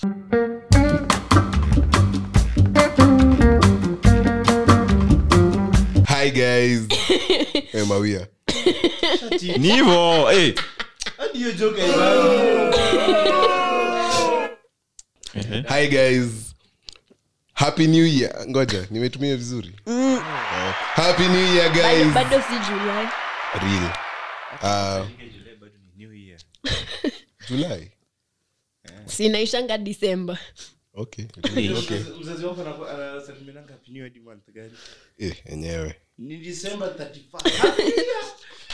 hi guys hey, mawia ni hivo hey. Hadi hiyo joke haibangi. Ehe. hi guys happy new year ngoja nimetumia vizuri Oh. happy new year bado, guys bado si julai real uh, July bado ni New Year. july sinaishanga disemba okay Hey. okay Mzazi wako anaku- anasalimiananga happy new year hadi month gani? eh enyewe Ni December 31st. Happy New Year.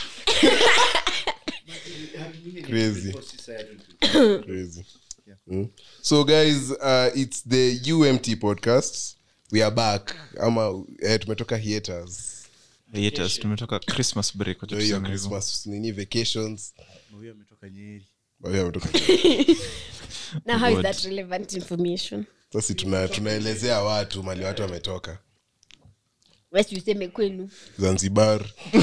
Happy New Year ni Crazy. 24, si saa ya 24. crazy Mm. so guys uh, it's the umt podcast we are back ama eh, tumetoka hiaters Hiatus, tumetoka christmas break wacha Ndio hiyo tuseme hivyo. christmas nini vacations Huyo ametoka Nyeri. Mawia ametoka na how is God. that relevant information sasa tuna tunaelezea watu mali watu wametoka wesi useme kwenu zanzibar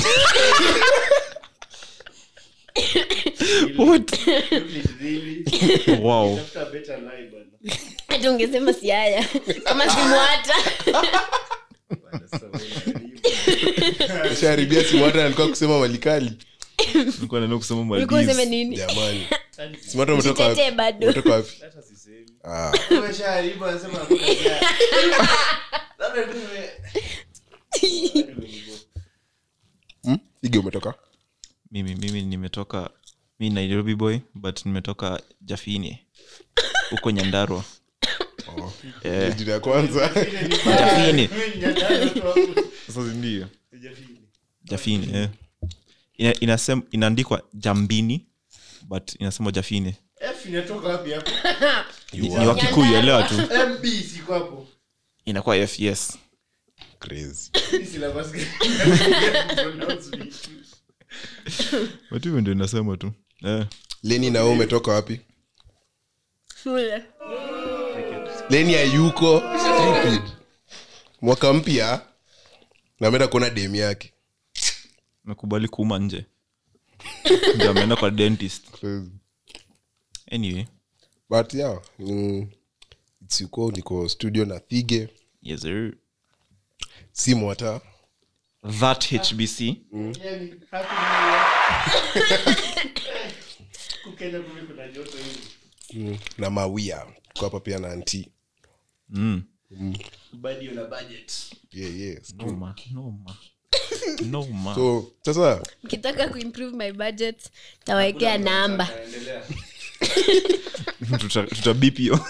What? Please, really? wow Tafuta a better life, bana. hata ungesema siaya kama simwata Bana, sasa wewe sharibia simwata alikuwa kusema malikali nilikuwa naenda kusema ulikuwa useme Maldives. nini jamani unani- simwata umetoka wapi jitetee bado umetoka wapi hata sisemi. ah Umeshaharibu, anasema hakuna njia. Labda tu ume- Hadi umenigo. hmm? ige umetoka mimi mimi nimetoka mi nairobi boy but nimetoka jafine huko nyandarwa oh. Eh. jina ya kwanza jafine Mimi nyandano tu hapo. sasa ndio Sijafili. jafine eh. Ina, inasem, inaandikwa jambini but inasema jafine F inatoka wapi hapo? ni ni wakikuyu elewa tu MB siko hapo. inakuwa fs crazy Hii syllabus gani? Pronounce me. but hivyo ndio inasema tu eh. leni na wewe umetoka wapi shule leni ayuko stupid mwaka mpya nameenda kuona dem yake nakubali kuuma nje ndio ameenda kwa dentist Crazy. anyway but yeah mm, it's yuko niko studio na thige yes sir. si mwata that hbc Yani, happy new year. Huku Kenya kumbe kuna joto hivi. mm, na mawia tuko hapa pia na anti mm. Badi una budget. yeah, yeah. noma noma noma so sasa mkitaka kuimprove my budget tawaekea namba Naendelea. tuta, tuta beep hiyo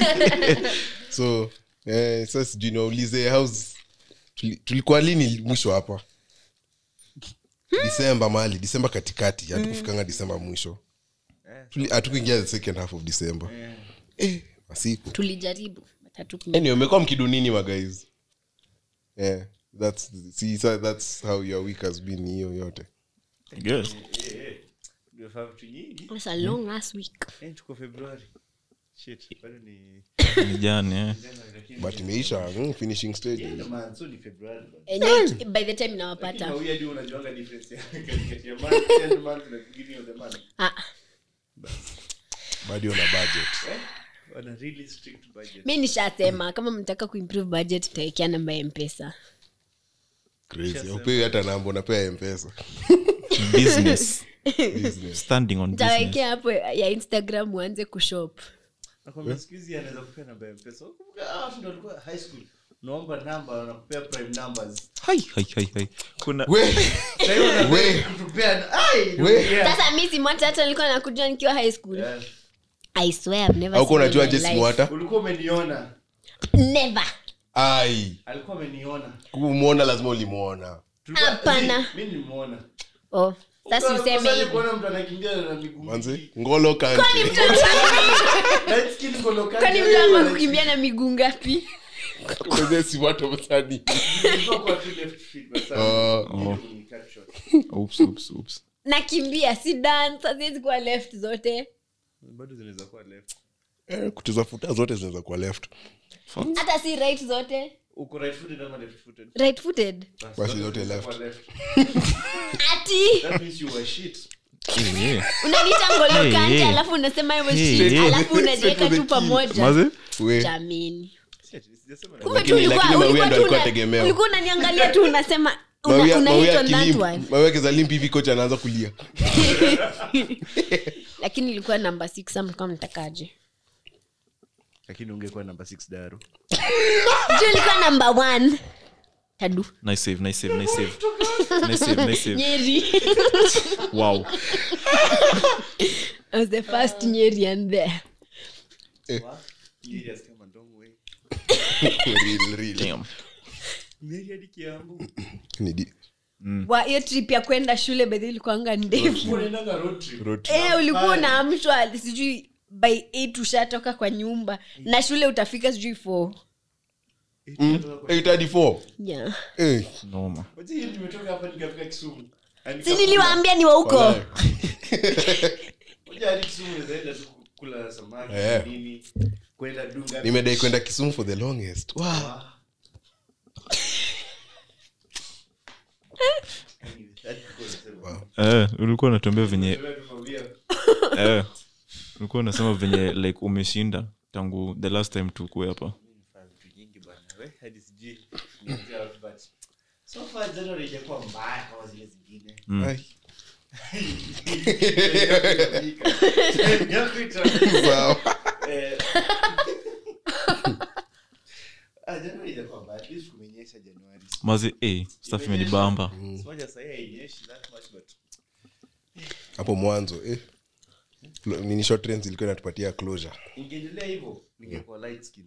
so eh, sasa sijui niwaulize house tuli- tulikuwa lini mwisho hapa disemba mali disemba katikati hatukufikanga disemba mwisho Tuli- hatukuingia the second half of december eh, masiku tulijaribu but hatuku- anyway umekuwa mkidunini magais yeah, that's, see, so that's how your week has been hiyo yote yes. Eh, eh. Tumefanya vitu nyingi. It's a long ass week Eh, tuko Februari. Shit, bado ni ni jana eh. January, lakini- but imeisha mm, finishing stage Yeah, man, so ni Februari, bado. Enyewe, by the time Lakini nawapata mawia ndio unajuanga difference ya katikati ya month, end month na beginning of the month. ah, bado na budget Eh? Wana really strict budget. mi nishasema kama mtaka kuimprove budget taekea namba ya mpesa crazy upewi hata namba unapea mpesa business business standing on business tawekea hapo ya instagram uanze kushop Nakwambia siku hizi anaweza kupea namba ya mpesa Unakumbuka, hawa watu ndio walikuwa high school unaomba namba wanakupea prime numbers hai hai hai hai kuna we Sasa hiyo wanapea We. kutupea ai We. yeah. sasa mi simwata hata nilikuwa nakujua nikiwa high school Yeah. i swear I've never auko seen unajua in my je life. simwata ulikuwa umeniona never ai alikuwa ameniona kumwona lazima ulimwona Tulikuwa- Hapana. Zi, mi nilimwona oh sasa useme Ukakosaje hivi kuona mtu anakimbia na miguu manzi mbili? ngolo kante Light skin ngolo kati. kwani mtu ama kukimbia na miguu ngapi kwenye simwata msani Ilikuwa kwa tu left feet, but sasa Oh. ndio ni cut short. oops oops oops nakimbia si dance haziwezi kuwa left zote bado zinaweza kuwa left eh, kucheza futa zote zinaweza kuwa left hata si right zote uko right footed ama left footed right footed Basi zote left. Kwa left ati that means you were shit Eh, eh. unaniita ngolo Hey, kante hey. alafu unasema hivyo Hey, shit, hey. alafu unajiweka Straight to tu the pamoja Maze? We. jamini Sijasema na- kumbe tu Lakini- ulikuwa lakini Mawia ulikuwa ndo tu alikuwa una- tegemeo. ulikuwa unaniangalia tu unasema una- Mawia- una Mawia hit on that akilimp- one. Mawia akizalimp hivi kocha anaanza kulia lakini ilikuwa namba six sa mlikuwa mtakaje lakini ungekuwa namba 6 daru juu ilikuwa namba one tadu Nice save, nice save, nice save. Nice save, nice save. nyeri Wow. I was the first nyeri and there Nyeri asikia mandongo we. Real, real. Damn. Nyeri hadi Kiambu. Ni di- wa hiyo trip ya kwenda shule bedhi ilikuanga ndefu Unaendanga road trip. road trip. Eh, ulikuwa unaamshwa sijui by 8 ushatoka kwa nyumba na shule utafika sijui 4 Eight hadi four. yeah. Eh, Noma. Wacha hiyo nimetoka hapa nikafika Kisumu. Yaani si nikakula- niliwaambia ni wa huko walai. Wacha hadi Kisumu unaweza enda tu kula samaki Eh. nini kwenda dunga nimedai kwenda kisumu for the longest wow. Hadi tulikuwa tunasema, Eh, ulikuwa unatuambia venye "Wewe tunaambia, eh, ulikuwa unasema venye like umeshinda tangu the last time tukue hapa "Nimefanya vitu nyingi bwana, we, hadi sijui nianzie wapi, but so far January haijakuwa mbaya kama zile zingine Ai, Yako ita- sawa. Eh, ah, January haijakuwa mbaya, at least kumenyesha Januari. mazi eh, staff imenibamba Simoja sahi hainyeshi that much, but hapo mwanzo eh. Flo- nini short trends ilikuwa inatupatia closure ingeendelea hivyo ningekuwa light skin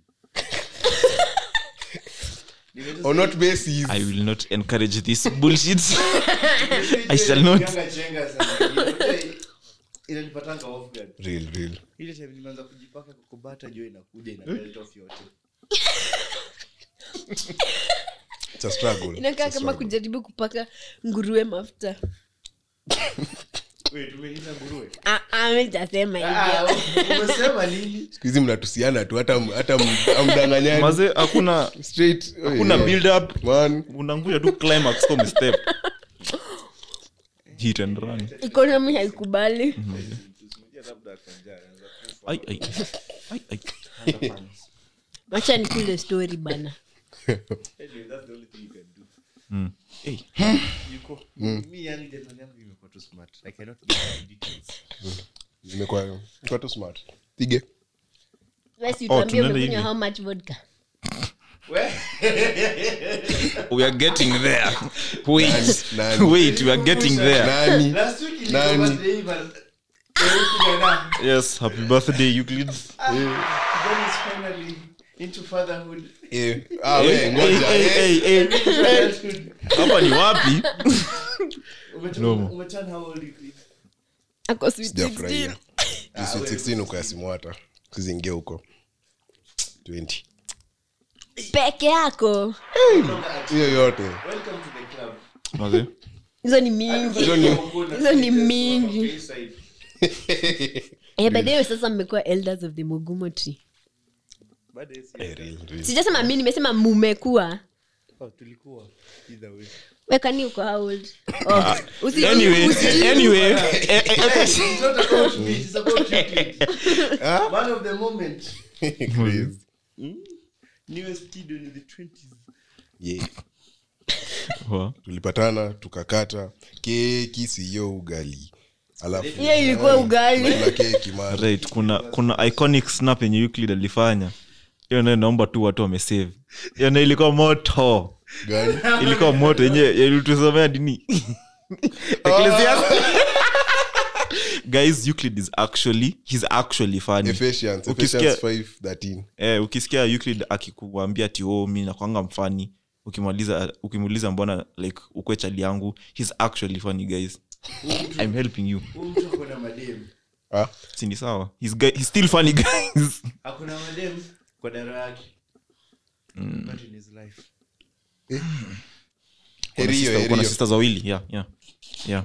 Nimetu- on what basis i will not encourage this bullshit I shall not. Chenga, chenga sana. inanipatanga off guard. real real ile time nimeanza kujipaka kokobata jo inakuja ina melt off yote it's a struggle inakaa It's a kama struggle. kujaribu kupaka nguruwe mafuta we tumelinda nguruwe amejasema hivyo Ah, umesema nini siku hizi mnatusiana tu hata hata m- amdanganyani maze hakuna straight hakuna yeah. build up man unanguja tu climax kama step hit and run ikonomi haikubali Tusimwambie labda ako njaa, anaweza kufa. ai ai ai ai Underpants. wacha nikule story bana Anyway, that's the only thing you can do. mm. hey. Yuko- mi yani January yangu imekuwa too smart. I cannot get into details. imekuwa imekuwa tu smart pige basi Oh, tuambie tunaenda umekunywa hivi. how much vodka We- we are getting there wait Nani? wait we are getting there nani Last week ilikuwa Nani? birthday, but- Eh, kijana. yes happy birthday euclid Ah, kijana is finally into fatherhood. eh ah Hey, we hey, ngoja hey, eh. hey, hey. Into adulthood. hapa ni wapi Umeturn- Nomo. umeturn how old you feel? ako sweet sijafurahia 16 Juu sweet 16 uko ya simu hata sizingia huko 20 peke yako hiyo yote Welcome to the club. maze hizo ni mingi Hizo ni- hizo ni mingi Inside. eh, baadaye sasa mmekuwa elders of the mugumo tree Baada ya si- Eh, real, real. sijasema mi nimesema mumekuwa Oh, tulikuwa either way. wekani uko how old oh, usi- anyway usi- anyway eh, eh, eh, It's not about me, it's about you, kid. Man of the moment. Crazy. Newest kid in the 20s. Yeah. wa- tulipatana tukakata keki siyo ugali alafu hiyo ilikuwa ugali kula keki mara right kuna kuna iconic snap yenye euclid alifanya hiyo nayo naomba tu watu wamesave hiyo nayo ilikuwa moto gani ilikuwa moto yenye ilitusomea dini Ecclesiastes. guys euclid is actually he's actually funny Ephesians, Ukisikia- Ephesians 5:13. eh, ukisikia euclid akikuambia ati oh, mi nakwanga mfani ukimaliza ukimuuliza mbona like ukwe chali yangu he's actually funny guys i'm helping you Huyu mtu ako na madem. Ah, sini sawa he's, guy, he's still funny guys Ako na madem kwa daro yake. But in his life. heri hiyo, Sister- heri uko na hiyo. sisters wawili yeah, yeah. Yeah.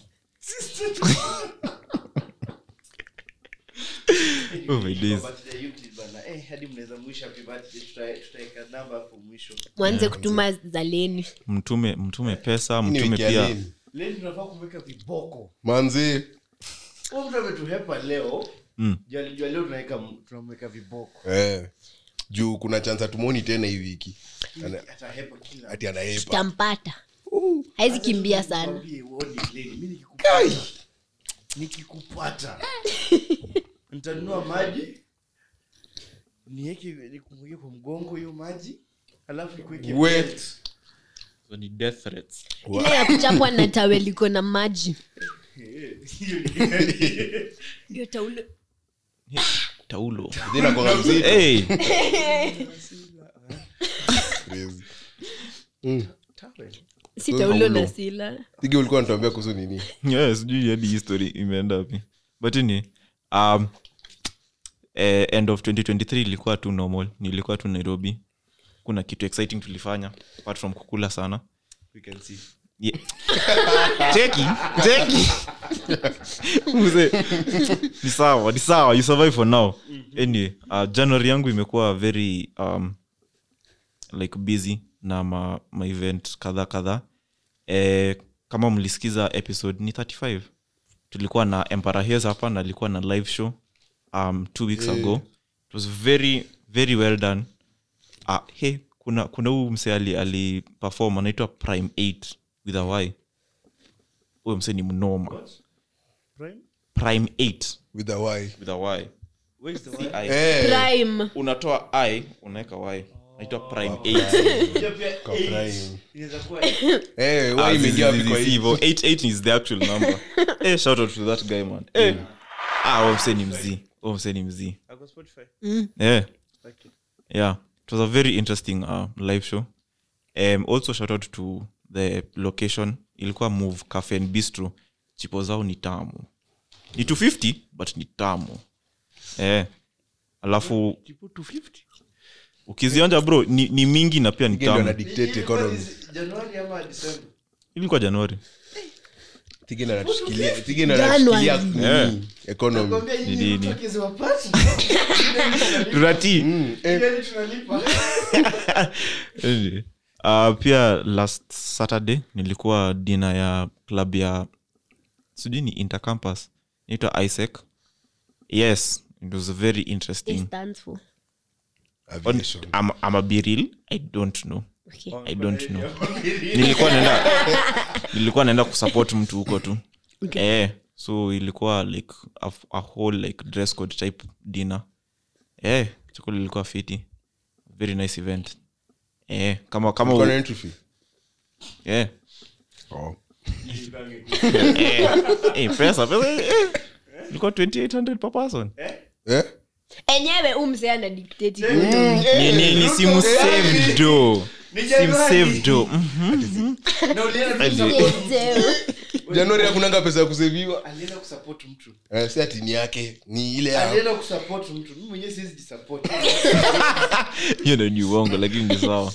Oh my days. Birthday Euclid bana. Eh, hadi mnaweza mwisho happy birthday. Tuta- tutaweka namba hapo mwisho. mwanze kutuma zaleni mtume mtume pesa Hii ni mtume wiki ya pia nini? leo tunafaa kumweka viboko manzi huyu mtu ametuhepa leo Mm. juu alijua leo tunaweka tunamweka viboko eh. juu kuna chance atumoni tena hii wiki Ana- atahepa kila ati anaepa tampata haizi kimbia sana Nikwambie, uone lady, mi nikikupata nikikupata nitanunua maji niweke nikumweke kwa mgongo hiyo maji alafu nikuweke We. belt. So ni death threats. ile ya kuchapwa na tawe liko na maji Eh, hiyo ni- ndio taulo taulo Jina kwa mzito. hey. Crazy. Mm. Towel. si Taulo. taulo na sila Tige ulikuwa natuambia kuhusu nini yeah, sijui hadi hii story imeenda wapi but ni um, eh, end of 2023 ilikuwa tu normal nilikuwa tu nairobi kuna kitu exciting tulifanya apart from kukula sana We can see. Yeah. cheki cheki Mzee, ni sawa ni sawa you survive for now anyway uh, january yangu imekuwa very um, like busy na ma, ma event kadha kadha eh, kama mlisikiza episode ni 35 tulikuwa na empara Hills hapa na alikuwa na live show um, two weeks ago it was very very well done uh, hey, kuna kuna huu mse ali, ali perform anaitwa prime 8 with a y huyo mse ni mnoma Prime? prime 8 with a y with a y Where's the Si wine? I. eh prime unatoa i unaweka y naitwa prime 8 Hiyo pia Kwa eight. prime. Inaweza kuwa eh Ah, y zi- imeingia zi- wapi kwa zi- hii hivyo 88 is the actual number eh shout out to that guy man eh ah huyo mse ni mzii huyo mse ni mzii Ako Spotify. eh Okay. yeah it was a very interesting uh, live show um, also shout out to the location ilikuwa move cafe and bistro chipo zao ni tamu ni 250 but ni tamu eh alafu Tipo 250. ukizionja bro ni, ni mingi na pia ni Tige ndio ana tamu dictate Ilikuwa economy ni Januari ama December? ilikuwa januari Tige ndio anatushikilia Tige ndio anatushikilia January. nini? economy Nakwambia nyinyi Ni mtu nini? akiziwapata, tunati Mm, eh, yaani tunalipa. Anyway, uh, pia last saturday nilikuwa dina ya club ya sijui ni intercampus naitwa isaac yes it was very it interesting stands for On, aviation. I'm, I'm a be real i don't know okay i don't know nilikuwa naenda nilikuwa naenda kusupport mtu huko tu Okay. eh, so ilikuwa like a, a whole like dress code type dinner eh, chakula ilikuwa fiti very nice event eh, kama kama Ulikuwa u- na entry fee? eh, Oh. eh, eh, pesa pesa eh, ilikuwa 2800 per person Eh? enyewe umse ana dictate ni, ni, ni simu save do Ni simu Januari. save do Mhm. Na ulienda Ati- kusupport- januari hakunanga pesa ya kuseviwa alienda kusupport mtu Eh, si ati ni yake ni ile ya alienda kusupport mtu mi mwenyewe siwezi jisupport. hiyo ndo ni uongo lakini ni sawa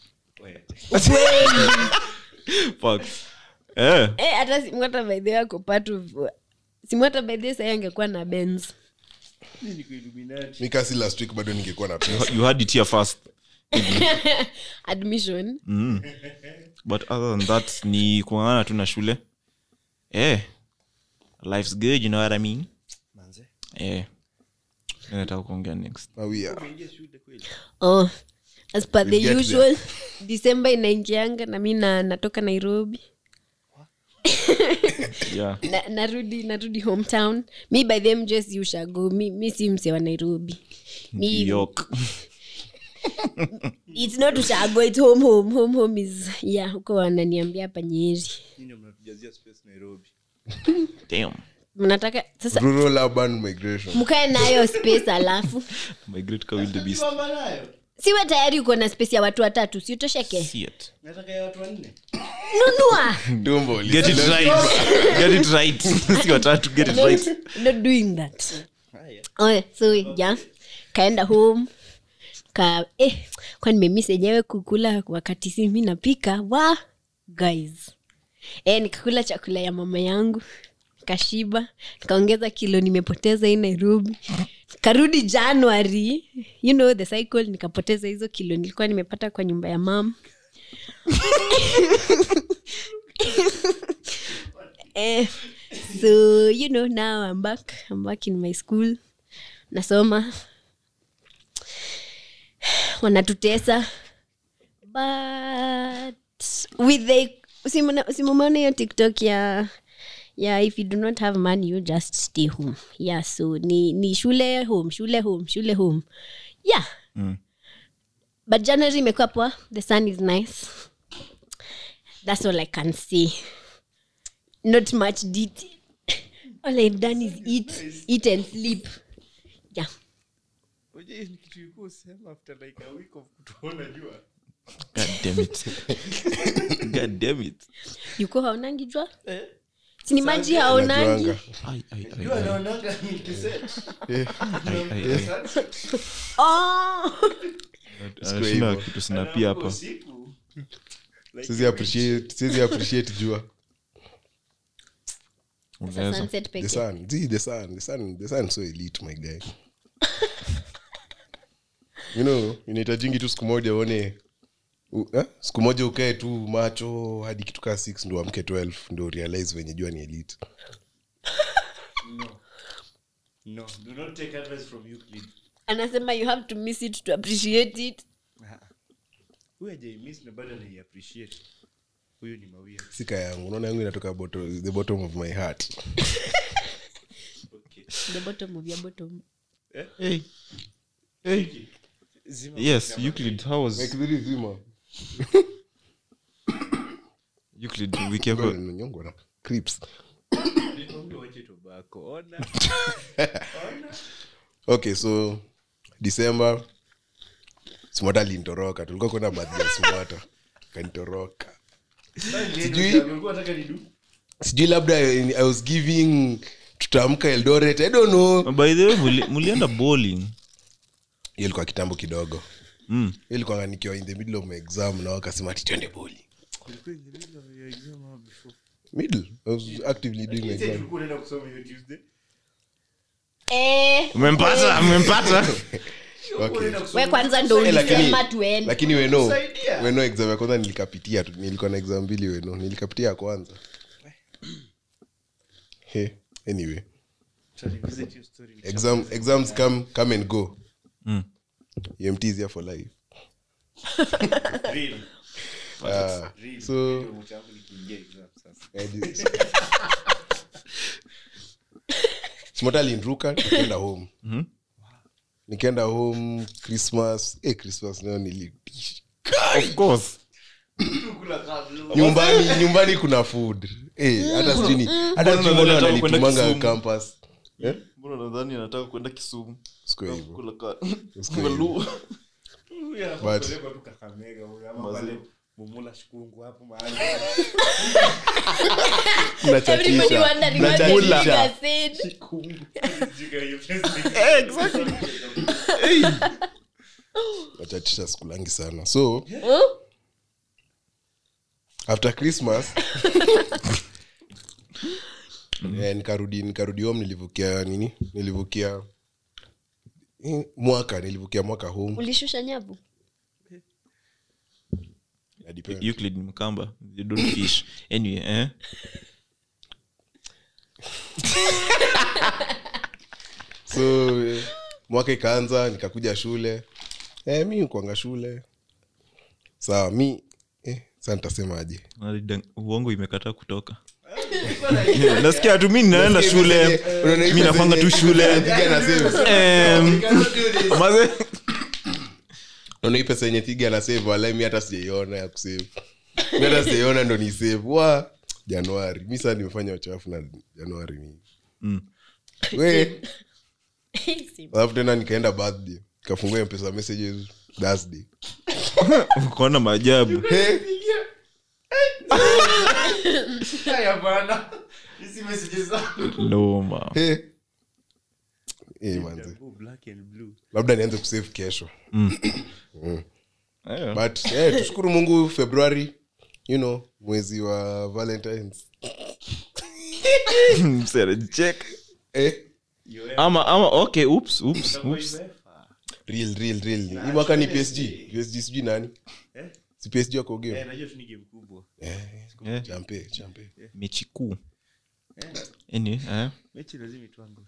Fuck. eh, Eh, hata simwata baidhi yako patu simwata baidhi sai angekuwa na benz Mi niko Illuminati. mikasi last week bado ningekuwa na pesa you had it here first admission mm. but other than that ni kuangana tu na shule eh, life's good you know what i mean Manze. eh. nataka kuongea next mawia Umeingia shule kweli? oh as per the We'll get usual december inaingianga na mi na, natoka nairobi yeah na, narudi narudi hometown mi by them just ushago mi, mi si mse wa nairobi New mi, york it's not ushago it's home home home home is yeah huko wananiambia hapa nyeri Nyinyi ndio mnatujazia space Nairobi. damn mnataka sasa rural urban migration mkae nayo space alafu my great car will the beast Simama nayo. siwe tayari uko na space ya watu watatu siutosheke see it Nataka ya watu wanne. nunua tumbo get it right get it right si watatu get it not, right not doing that Haya. oh, so ja kaenda home ka eh, kwa nimemis enyewe kukula wakati si mi napika wa guys eh, nikakula chakula ya mama yangu kashiba nikaongeza kilo nimepoteza hii nairobi karudi january you know the cycle nikapoteza hizo kilo nilikuwa nimepata kwa nyumba ya mam eh, so you know now i'm back i'm back in my school nasoma wanatutesa but with the usimona- usimumeona hiyo tiktok ya yeah if you do not have money you just stay home yeah so ni, ni shule home shule home shule home yeah Mm. but january imekuwa poa the sun is nice that's all i can say not much detail all i've done is eat eat and sleep yeah Unajua hii ni kitu ilikuwa usema after like a week of kutuona jua God damn it. God damn it. yuko haonangi jua sini maji haonangi Najuanga. Ai, ai, ai, jua ai. naonanga ni kiset Ai, ai, ai. oh. Anashinda hivyo. kitu sinapia hapa usiku Like, Siwezi appreciate- siwezi appreciate jua Unaweza. sunset the peke sun see the sun the sun the sun is so elite my guy you know inahitajingi tu siku moja uone u- eh? siku moja ukae tu macho hadi kitu kaa 6 ndo amke 12 ndo realize venye jua ni elite no no do not take advice from Euclid anasema you have to miss it to appreciate it huyu hajaimiss na bado anaiappreciate huyu ni mawia sika yangu unaona yangu inatoka bottom, the bottom of my heart okay the bottom of your bottom Hey. Hey. zima yes euclid how was Like very zima. euclid wiki yako Nyongwa na creeps. Nikwambia wache tobacco ona ona okay so december smota alintoroka tulikuwa kwenda badhi ya smota kanitoroka Sijui- ulikuwa unataka nidu sijui labda i was giving tutaamka eldoret i don't know by the way muli- mulienda bowling hiyo ilikuwa kitambo kidogo mm. hiyo ilikuwa nikiwa in the middle of my exam na wakasema ati twende boli ulikuwa in the middle of your exam or before middle i was actively doing my Lakini sasa exam tulikuwa tunaenda kusoma hiyo Tuesday eh, umempata umempata okay we kwanza ndo Eh, lakini- ulisema tuende lakini weno Kusaidia. weno exam ya kwanza nilikapitia tu nilikuwa na exam mbili weno nilikapitia ya kwanza hey, anyway Tutarevisit hiyo story. exam, exams come, come and go Mm. umt is here for life Real. Ah, Real. so Ndio mtu wangu nikiingia exam sasa. eh, this- smota alinruka nikaenda home Mhm. nikaenda home christmas eh, christmas nayo nilitisha of course Kula kabla. nyumbani nyumbani kuna food eh, hata sijui ni- hata sijui Mbona mbona nataka kwenda wananitumanga Kisumu? campus eh? mbona nadhani anataka kwenda kisumu siko hivyo Kula ka- Usiku Malu. Huyu anafaa But- kupelekwa tu Kakamega huyu, ama Mazee. pale Mumula Shikungu hapo mahali. everybody Nachatisha. wondering what the Nachatisha. nigga said Jika hiyo place. Eh, exactly. nachatisha sikulangi sana so Oh, after christmas eh, nikarudi nikarudi home nilivukia nini nilivukia eh, mwaka nilivukia mwaka home ulishusha nyavu Ya depend. euclid ni mkamba you don't fish anyway eh? so eh, mwaka ikaanza nikakuja shule eh, mi kwanga shule sawa mi eh, saa nitasemaje Alidang- uongo imekataa kutoka nasikia tu mi ninaenda shule Unaona hii mi pesa nafanga tu yenye- shule Piga na save. Em, maze Unaona hii pesa yenye piga na save walai mi hata sijaiona ya kusave mi hata sijaiona ndo ni save wa januari mi saa nimefanya uchafu na januari mi Mm. we alafu tena nikaenda birthday nikafungua mpesa messages thursday ukaona maajabu hey, Haya bana. Hizi messages zangu. noma hey. Hey, manze Jambo black and blue. labda nianze kusave kesho Eh, but eh, tushukuru mungu februari you know mwezi wa valentines msee anajicheka. eh, Yo, ama ama okay oops oops itakuwa oops imefa. real real real hii mwaka ni psg psg sijui nani Eh? si psg wako game Eh, najua tu ni game kubwa. eh, Eh, champe champe mechi kuu anyway, eh? mechi lazima itwangu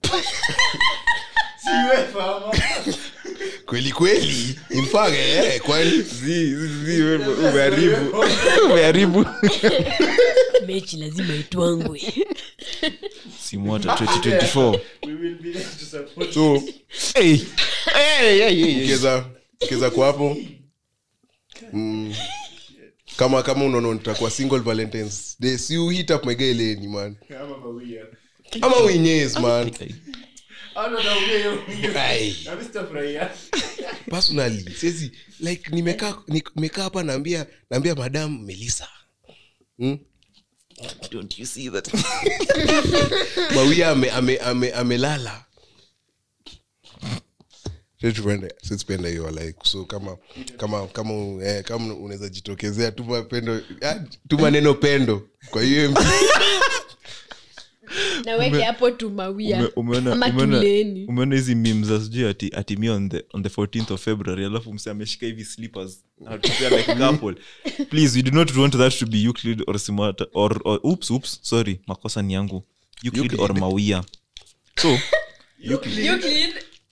siwefa ama kweli kweli In fact, eh, kwani umeharibu umeharibu mechi lazima itwangwe simota 2024 we will be there to support so hey. Hey, hey, hey, hey. ukiweza ukiweza kwa hapo mm, kama kama unaona nitakuwa single valentines day si you hit up my guy leni man ama mawia ama winyes man ano naongea hiyo Ai. na mimi sitafurahia personally siezi like nimekaa nimekaa hapa naambia naambia madam melissa hmm? Don't you see that? mawia ame, ame, ame, amelala Situpende- situpende hiyo like so kama kama kama eh, kama unaweza jitokezea tuma pendo ah, tuma neno pendo kwa hiyo MP. naweke hapo tumawia Ume- umeona- ama umeona- tuleni umeona hizi memes za sijui ati, ati me on the, on the 14th of february alafu mse ameshika hivi slippers anatupia like a couple please we do not want that to be euclid or simata or, or oops oops sorry makosa ni yangu euclid, Euclid. or mawia so Euclid,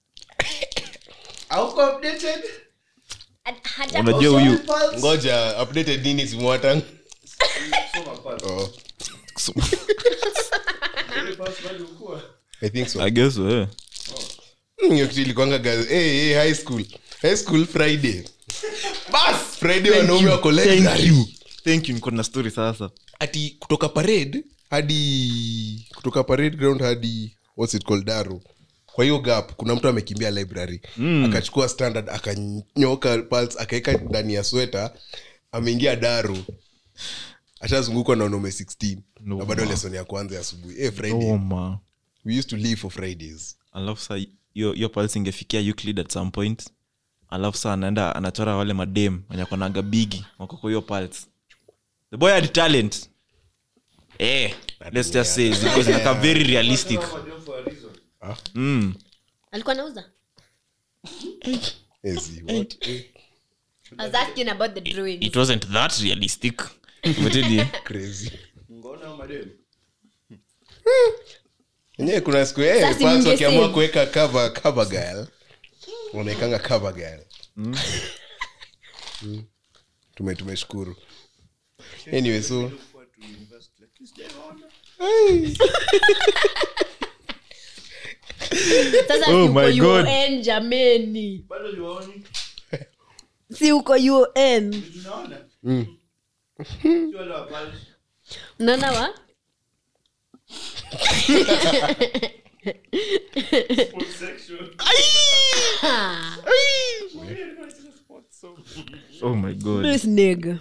auko updated at- hata unajua huyu ngoja updated nini simwatan soma pale oh, so, ile pass bado ukua i think so i guess so, eh. Mm, hiyo kitu ilikwanga gazi hey, hey, high school high school friday bas friday wanaume wako library thank you niko na story sasa ati kutoka parade hadi kutoka parade ground hadi what's it called daro kwa hiyo gap kuna mtu amekimbia library mm. akachukua standard akanyoka pulse akaweka ndani ya sweta ameingia daru ashazungukwa na wanaume 16 No, na bado ma. lesson ya kwanza ya asubuhi hey, friday oh, ma we used to live for fridays alafu sa hiyo hiyo pulse ingefikia euclid at some point alafu sa anaenda anachora wale madem wenye konaga bigi wako kwa hiyo pulse the boy had talent eh let's just say because inakaa very realistic mm. alikuwa nauza hey, see, what? Eh, I was asking about the drawings. it wasn't that realistic but anyway, crazy ngona madem enyewe kuna siku hey, Sasa pulse ninge wakiamua save. kuweka cover cover girl unaekanga cover girl Mm. tume tumeshukuru anyway so sasa Oh si uko my God. un jameni bado liwaoni si uko un tunaona Mm. si wale wa pale unaona wa sports section oh my god this nigga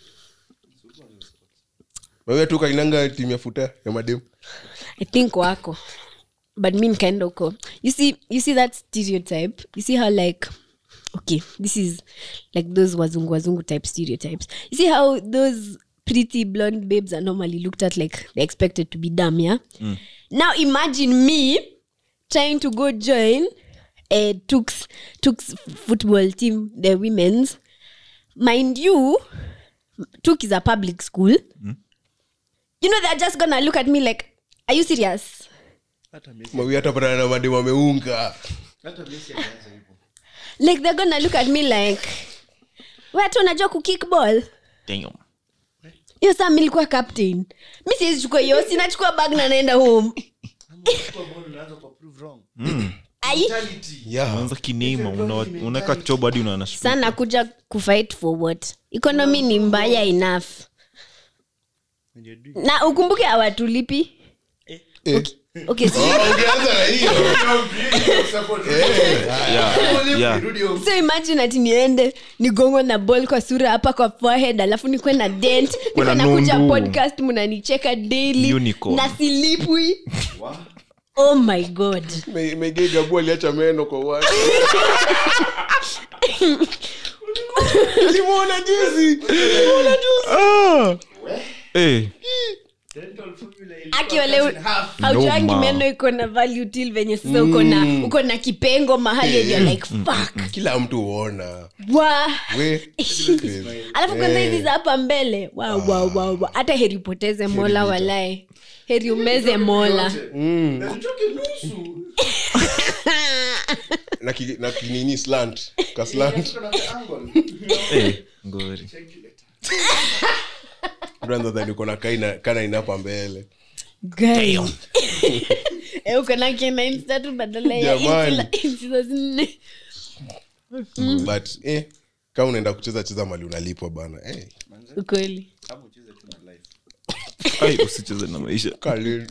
wewe tu kainanga timu ya futa ya mademu i think wako but mi nikaenda huko you see, you see that stereotype you see how like okay this is like those wazungu wazungu type stereotypes you see how those pretty blonde babes are normally looked at like they're expected to be dumb yeah now imagine me trying to go join a Tux, Tux football team the women's mind you Tuk is a public school you know they're just gonna look at me like are you serious hata Messi mawi atapatana na mademu ameunga hata Messi alianza hivyo like they're gonna look at me like watu unajua kukickball Damn. hiyo saa milikuwa captain mi siwezi chukua hiyo sinachukua bag na naenda home kwa ball unaanza kwa prove wrong ai mentality yeah. unaanza kinema una- unaweka chobo hadi unaona shp- sana kuja kufight for what economy ni mbaya enough When you're doing na ukumbuke awatulipi Eh. okay so, Oh, ungeanza na hiyo Yeah, yeah. so imagine ati niende nigongo na ball kwa sura hapa kwa forehead alafu nikwe na dent nikwe na nakuja nundu. podcast mnanicheka daily Unicorn. na silipwi oh my god Me- Megei Gabu aliacha meno kwa watu Nimeona juzi Ah! Eh, dental formula aki wale cut in half. haujangi Noma. meno iko na value till venye sasa uko na uko na kipengo mahali and you're like fuck kila mtu huona wa we crazy. alafu kwanza Eh. hizi za hapa mbele wa, wa, wa, wa. hata heri upoteze mola walae heri umeze mola Na nitoke nusu. na ki- na kinini slant ka slant Nitoke na the angle. Eh, ngori Check you later. brother uko na kaina kana inapa mbele Guy. Eh, uko na kina insta tu badala ya Jamani. inchi- inchi za zinne. but eh kama unaenda kucheza cheza mali unalipwa bana eh ukweli Ama ucheze tu na life. ai usicheze na maisha kali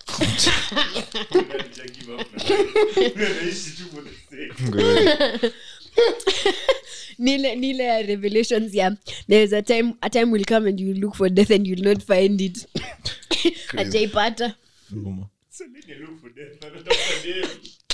Unajua give up na life. Unaishi tu for the sake. ngori nile nile ya revelations ya there's a time a time will come and you look for death and you'll not find it ajaipata Noma. So nini look for death? Anatafuta dem.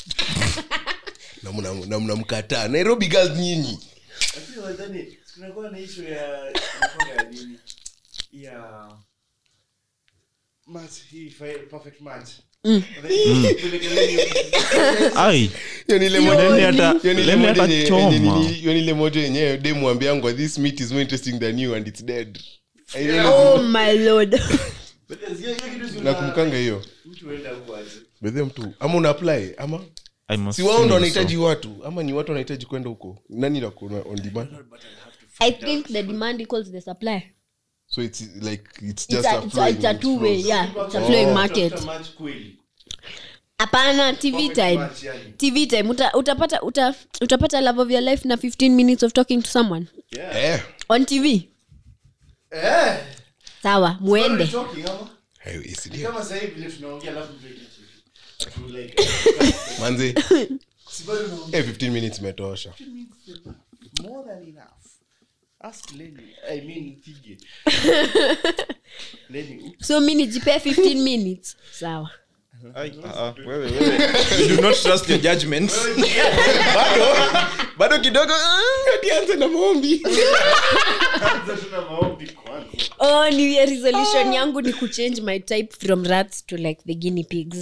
na mna- na mnamkataa nairobi girls nyinyi Lakini wadhani, kunakuwa na issue ya inakuwa ya nini? Ya match hii fi- perfect match. Wadhani, vile ai Hiyo ni ile Leni moja- hata- hiyo ni ile Leni moja hata yenye- choma. yenye nini- hiyo ni ile moja yenyewe demu ambiangwa this meat is more interesting than you and it's dead I really- oh my lord But hiyo- hiyo kitu si una- nakumkanga hiyo mtu huenda huko aje. bedhe mtu ama una apply ama I must si wao sing ndo so. wanahitaji watu ama ni watu wanahitaji kwenda huko nani nakuna on demand i think the demand equals the supply so it's like it's it's just a, a it's a, flowing, it's a it two way flows. yeah it's a Oh. flowing market Tafuta match kweli. hapana tv Perfect time match yani. tv time uta, utapata uta, utapata love of your life na 15 minutes of talking to someone Yeah. eh on tv Eh. sawa muende What are you talking, ama? hayo is Ni ndio kama sasa hivi vile tunaongea alafu mtu eti- ati like, manzi si bado unaongea. eh 15 minutes imetosha More than enough. Ask Lenny. I mean, Tige. Lenny, oops. so mi nijipea 15 minutes sawa Ai, ah, ah, wewe, wewe. You do not trust your judgment. bado bado kidogo ah, atianze na maombi Kwanza tuna maombi kwanza. oh new year resolution yangu ni kuchange my type from rats to like the guinea pigs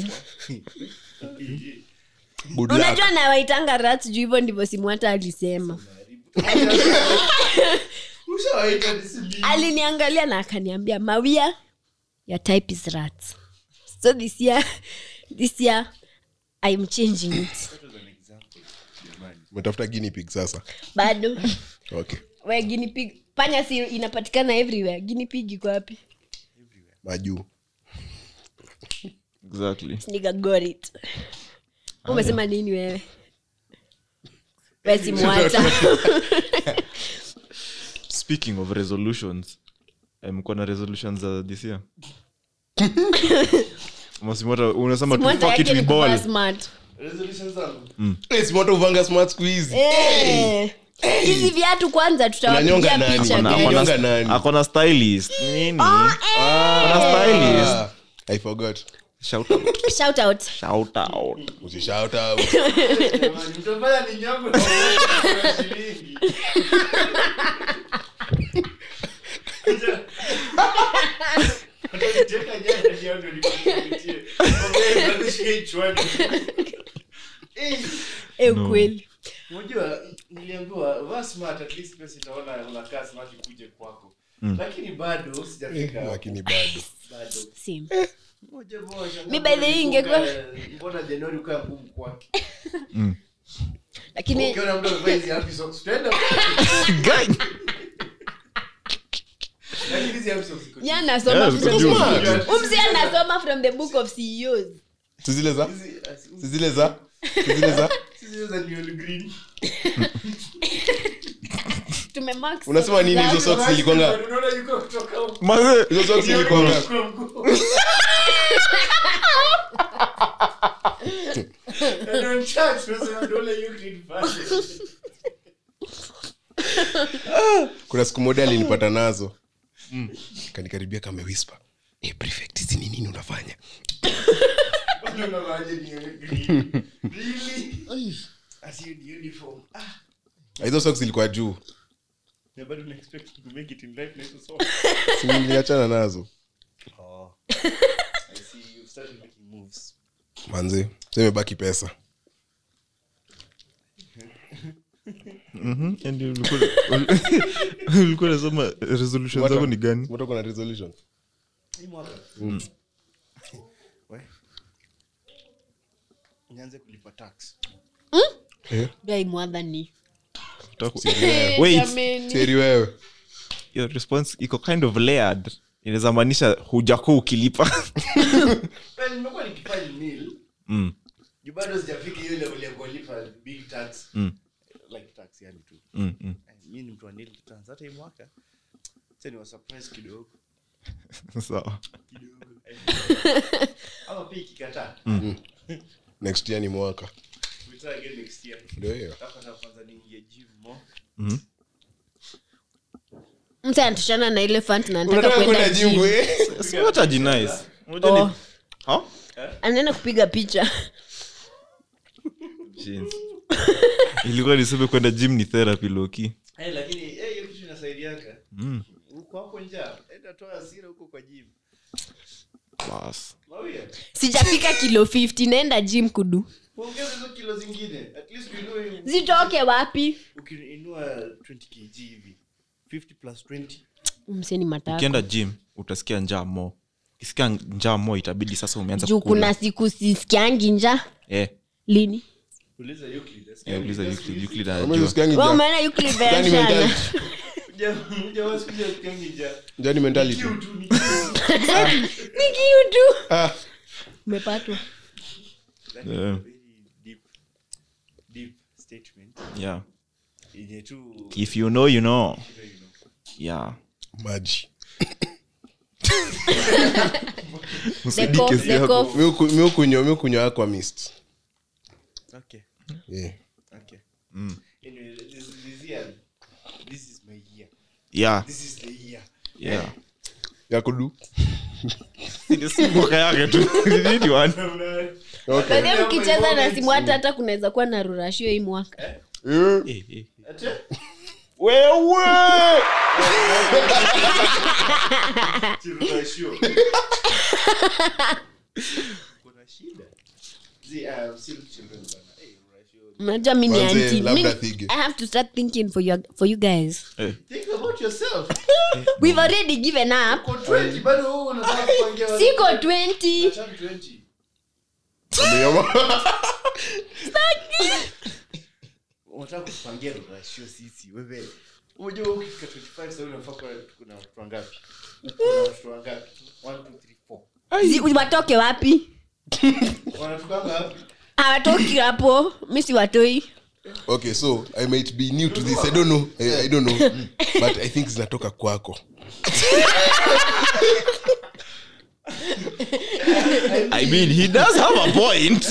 good luck unajua nawaitanga rats juu hivyo ndivyo simwata alisema Ushawaita discipline. aliniangalia na akaniambia mawia your type is rats so this year this year i'm changing it umetafuta guinea pig sasa bado okay we guinea pig panya si inapatikana everywhere guinea pig iko wapi majuu exactly Nigga got it umesema nini wewe we simwata speaking of resolutions eh, mko na resolutions za this year masimota unasema tu simwata fuck it yake we ni kuvaa ball smart Resolutions zangu. Eh, si moto uvanga smart siku hizi Eh. hizi viatu kwanza Unanyonga tutawapigia nani? picha Una- guys. Unanyonga nani? akona stylist nini Oh, akona stylist Ah, i forgot shout out shout out shout out usishout out Jamani, mtafanya ni nyango na kwa shilingi. Wataniteka jana ndio ndio nikupitie. Ongea, nikushike kichwani. Eh, Eh, ukweli unajua niliambiwa vaa smart at least pesa itaona unakaa smart ikuje kwako lakini bado sijafika hapo. lakini bado bado Same. moja moja Mi by the way ingekuwa- mbona januari ukaa ngumu kwake lakini ukiona mtu amevaa hizi happy socks utaenda Guy. lakini hizi happy socks iko ya anasoma Yes, from- good Smart. umsi anasoma from the book of ceos si zile za hizi si zile za si zile za hizi za neon green tumemark unasema nini hizo socks socks zilikwanga unaona yuko kutoka huko Maze, hizo socks zilikwanga Kwa mguu. And on church, unasema unaona hiyo green fashion. kuna siku moja alinipata nazo kanikaribia kame whisper hey, prefect hizi ni nini unafanya Unaona aje neon green. Really? As you in uniform. Ah, Ah, hizo socks zilikuwa juu na bado una expect to make it in life na hizo socks. Si niliachana nazo see you started making moves manzi semebaki pesa Mhm, and ulikuwa- ulikuwa nasema resolution zako ni gani Mbona kuna resolution hii mwaka We. nianze kulipa tax Guy mwadhani Utaku- Wait, Jameni. seri wewe your response iko kind of layered inaweza maanisha hujakuwa ukilipa Well, nimekuwa nikifanya nil mm. juu bado sijafika hiyo level ya kulipa big tax Mm. like tax yani tu Mm, mm. Eh, mi ni mtu wa nil returns hata hii mwaka sa ni wa surprise kidogo sawa kidogo ama pia ikikataa next year ni mwaka we try again next year ndio hiyo Alafu na kwanza niingie gym more Mhm. mse anatoshana na ile fant na anataka unataka kwenda kwenda gym. jingu eh Si what a nice. Unajua ni- Oh, Huh? anaenda kupiga picha Jeez. ilikuwa niseme kwenda gym ni therapy loki Eh, lakini eh, hiyo kitu inasaidianga mm. uko hapo njaa enda toa hasira huko kwa gym bas mawia sijafika kilo 50 naenda gym kudu uongeze hizo kilo zingine at least uinue zitoke wapi ukiinua 20 kg hivi 50 plus 20 mseni matako ukienda gym utasikia njaa mo ukisikia njaa mo itabidi sasa umeanza juu kukula. kuna siku sisikiangi nja eh, lini uliza Euclid eh, uliza Euclid, Euclid anajua. Kama usikiangi Wewe njaa. umeona Euclid Njaa ni version? mentality. ujawasikuja sikiangi njaa Njaa ni mentality kiu tu ni kiu Ni kiu tu ah umepatwa That is a Yeah. very deep deep statement yeah. yenye tu if you know you know you know. yeah maji The cough, the cough. Mi huku- mi hukunywa mi hukunywa aqua mist okay yeah okay anyway this, this year this is my year yeah this is the year yeah ya kudu Si mwaka yake tu Nini wan? okay Baadaye mkicheza na simu hata hata kunaweza kuwa na rurashio hii mwaka Eh, Eh, eh. Ate? wewe Chirurashio. kuna shida Zi, uh, still children bana. Eh, rurashio. mnajua mi ni Manze, auntie. labda Mi- thige. i have to start thinking for you, for you guys Eh, think about yourself we've already given up uko 20 bado wewe unataka kupangia watu- siko 20 Turn 20 unataka kupangia rurashio sisi wewe unajua ukifika 25 sasa unafaa kuwa kuna watu wangapi kuna watu wangapi 1 2 3 4 Zi- watoke wapi wanatukanga wapi hawatoki hapo mi si watoi okay so i might be new to this i don't know i, I don't know but i think zinatoka kwako i mean he does have a point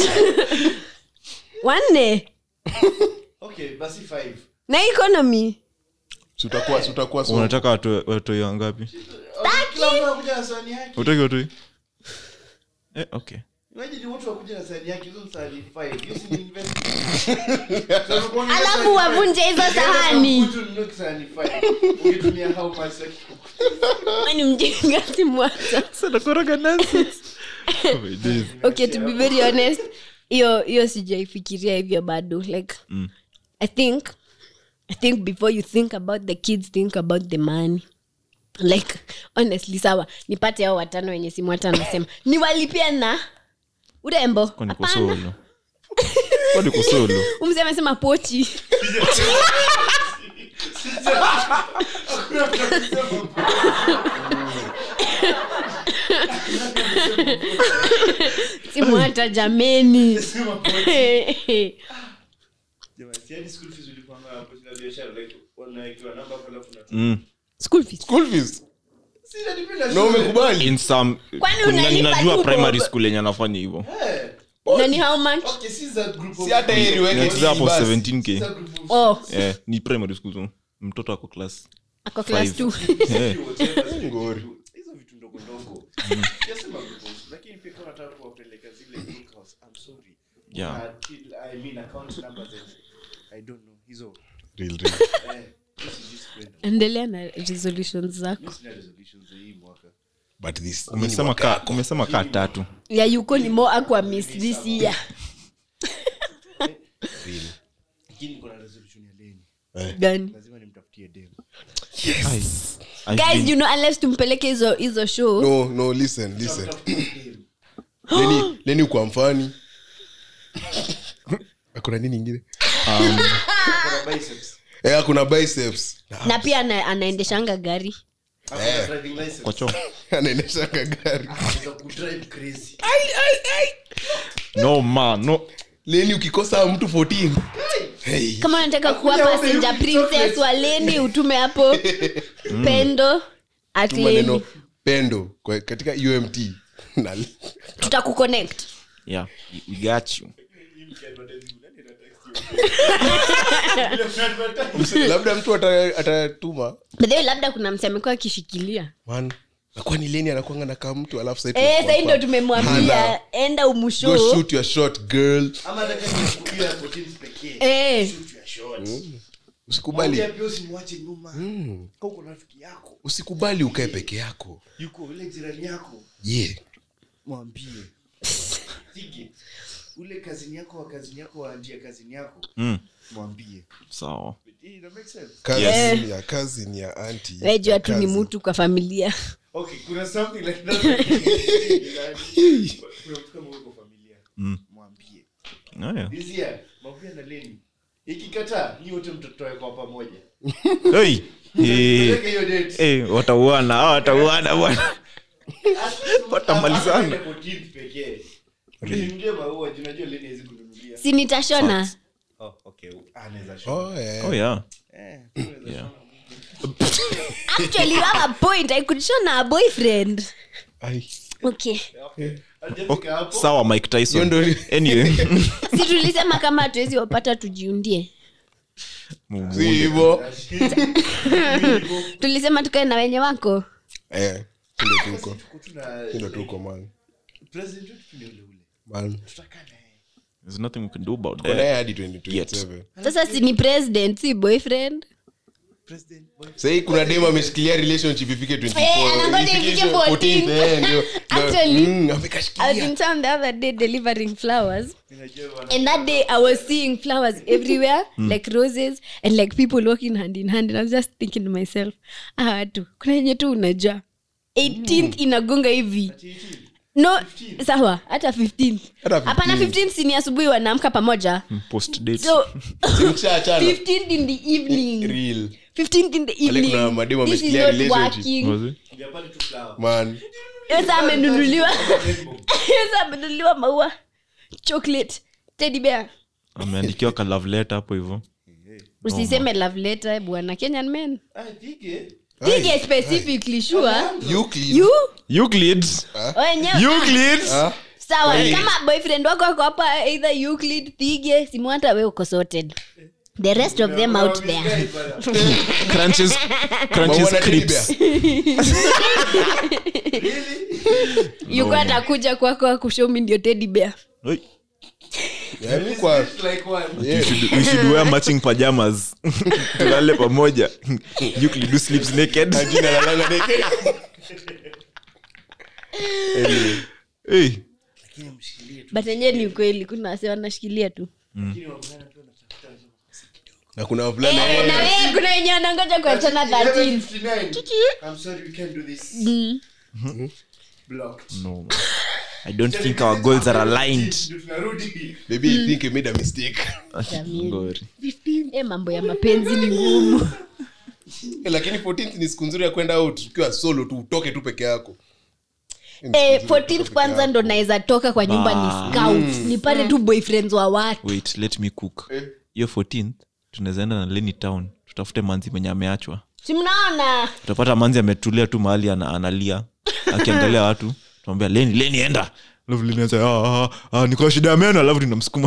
wanne okay basi 5 na economy Si utakuwa si utakuwa so unataka watu- watoi wangapi kila mtu anakuja na sahani yake utaki watoi eh, okay imagine watu wakuja na sahani yake hizo ni sahani 5 hiyo si ni investment So, unakuwa ni alafu sahani five. wavunje hizo Ukienda sahani kwa mtu ununue sahani 5 ungetumia how much like ni mjinga simwata okay to be very honest hiyo hiyo sijaifikiria hivyo bado like Mm. i think i think before you think about the kids think about the money like honestly sawa nipate hao watano wenye simu hata anasema niwalipia na urembo kwani Hapana. kusolo kwani kusolo umse amesema pochi simu hata jameni Jamani, si hadi school fees ulipanga hapo kwa biashara like wanawekewa namba hapo alafu unatoa. mm. school fees school fees Si inadepend na na shule. umekubali in some Kwani kuna- unalipa ninajua tu primary bob? school yenye anafanya hivyo Eh, na ni how much okay, si za group of- si hata heri weke Niacheza hapo basi. si 17k za group of- oh eh, ni primary school tu mtoto ako class ako class Five. 2 eh. whatever, zile Ngori. vitu- hizo vitu ndogo ndogo Sijasema group of- lakini pia kama unataka kuwapeleka zile in-house, I'm sorry. Yeah. Uh, till- I mean account numbers and I don't know hizo Real, real. eh, hizo sijui sikuenda. endelea na resolutions zako Mimi sina resolutions za hii mwaka but this umesema ka umesema kaa tatu ya yuko ni more aqua miss this year lakini niko na resolution ya leni gani lazima nimtafutie dem Ai, I've guys been- you know unless tumpeleke hizo hizo show no no listen listen Tafutie dem leni leni ukwa mfani akuna nini ingine Kuna biceps eh akuna biceps na pia ana, anaendeshanga gari Hakuna driving license kwa choo anaendeshanga gari Anaweza kudrive crazy no man no leni ukikosa mtu 14 hey. kama unataka kuwa Akuja passenger upe princess wa leni utume hapo pendo at tu maneno leni pendo kwa, katika umt na tutakuconnect yeah we got you labda mtu ata- atatuma bedhewe labda kuna mse amekuwa akishikilia man nakwani leni anakwanga na kaa mtu alafu sasa Eh, sahii ndo tunakuwa- tumemwambia Hana. enda go umusho shoot your shot girl ama hata kama ni siku hiyo ya 14 pekee Eh. shoot your shot usikubali Mwambie pia usimwache nyuma Kama uko na rafiki yako usikubali ukae peke yako yuko ule jirani yako ye mwambie Sige, ule kazini yako wa kazini yako wa njia kazini yako mm. mwambie sawa Hii ina make sense kazi Yes. ya kazi ni ya anti wejua tu ni mtu kwa familia okay kuna something like that kuna mtu kama uko familia Mm. mwambie Oh, yeah. this year mwambie na leni ikikataa nyi wote mtotoe kwa pamoja hey. Eh, Peleke hiyo date eh, watauana ah, watauana bwana Watamalizana. Hata kama ni 14 pekee Usinunulie maua juu najua leni hawezi kununulia si nitashona oh okay anaweza shona oh, yeah. oh yeah eh unaweza Yeah. shona. actually you have a point i could shona a boyfriend Ai. okay Hajafika hapo sawa mike tyson Hiyo ndo- anyway si tulisema kama hatuwezi wapata tujiundie si hivo tulisema tukae na wenye wako Eh, ndo tuko Tuko tu na- ndo tuko man President wetu tu ni ule ule. man Tutakaa na yeye. there's nothing we can do about Tuko naye that hadi 2027 sasa si ni president si boyfriend President boy- sahii kuna dem ameshikilia relationship ifike 24, Eh, anangoja ifike ifike 14, 14. eh, ndio- ndio- Actually, Mm, I was amekashikilia in town the other day delivering flowers. Ninajua wana- And that day I was seeing flowers everywhere, like roses, and like people walking hand in hand. And I was just thinking to myself, ah, watu, kuna yenye tu unajua. 18th inagonga hivi. No, sawa, hata 15th. Hata Hapana 15th. 15th si ni asubuhi wanaamka pamoja. post date So Mshaachana. 15th in the evening. Real. 15th in the Pale kuna evening. mademu This is wameshikilia not relationship. working. was it Ndio pale tu flower. man Sasa amenunuliwa. Sasa amenunuliwa maua. Chocolate. Teddy bear. ameandikiwa ka love letter hapo hivyo usiseme love letter bwana kenyan men Ah, Thige. pige specifically sure Euclid. you Euclid wenyewe Euclid Ah, sawa kama boyfriend wako ako hapa either euclid thige simu hata we uko sorted the rest of them out there Guy bana. crunches crunches maua na teddy creeps bear. yuko atakuja kwako akushomi ndio teddy bear Oi. Yaani kwa- Like one. we should, we should wear matching pajamas tulale pamoja Euclid who sleeps naked Jina la lala naked. Anyway, hey. Lakini mshikilie tu. but enyewe ni ukweli kuna wase wanashikilia tu Lakini wavulana tu wanatafuta hizo. na kuna wavulana Eh, na wewe kuna wenye wanangoja kuachana 13 11:59. I'm sorry, we can't do this. Blocked. no i don't think our goals are aligned Ndio tunarudi. maybe I think I made a mistake Ngori. Eh, mambo ya mapenzi ni ngumu Eh, lakini 14th ni siku nzuri ya kwenda out ukiwa solo tu utoke tu peke yako eh, 14th kwanza ndo naweza toka kwa nyumba ni scout nipate tu boyfriends wa watu wait let me cook Eh. hiyo 14th tunaweza enda na leni town tutafute manzi mwenye ameachwa si mnaona utapata manzi ametulia tu mahali ana, analia akiangalia watu tunamwambia leni leni enda alafu leni anza ah, ah, ah, niko na shida ya meno alafu ninamsukuma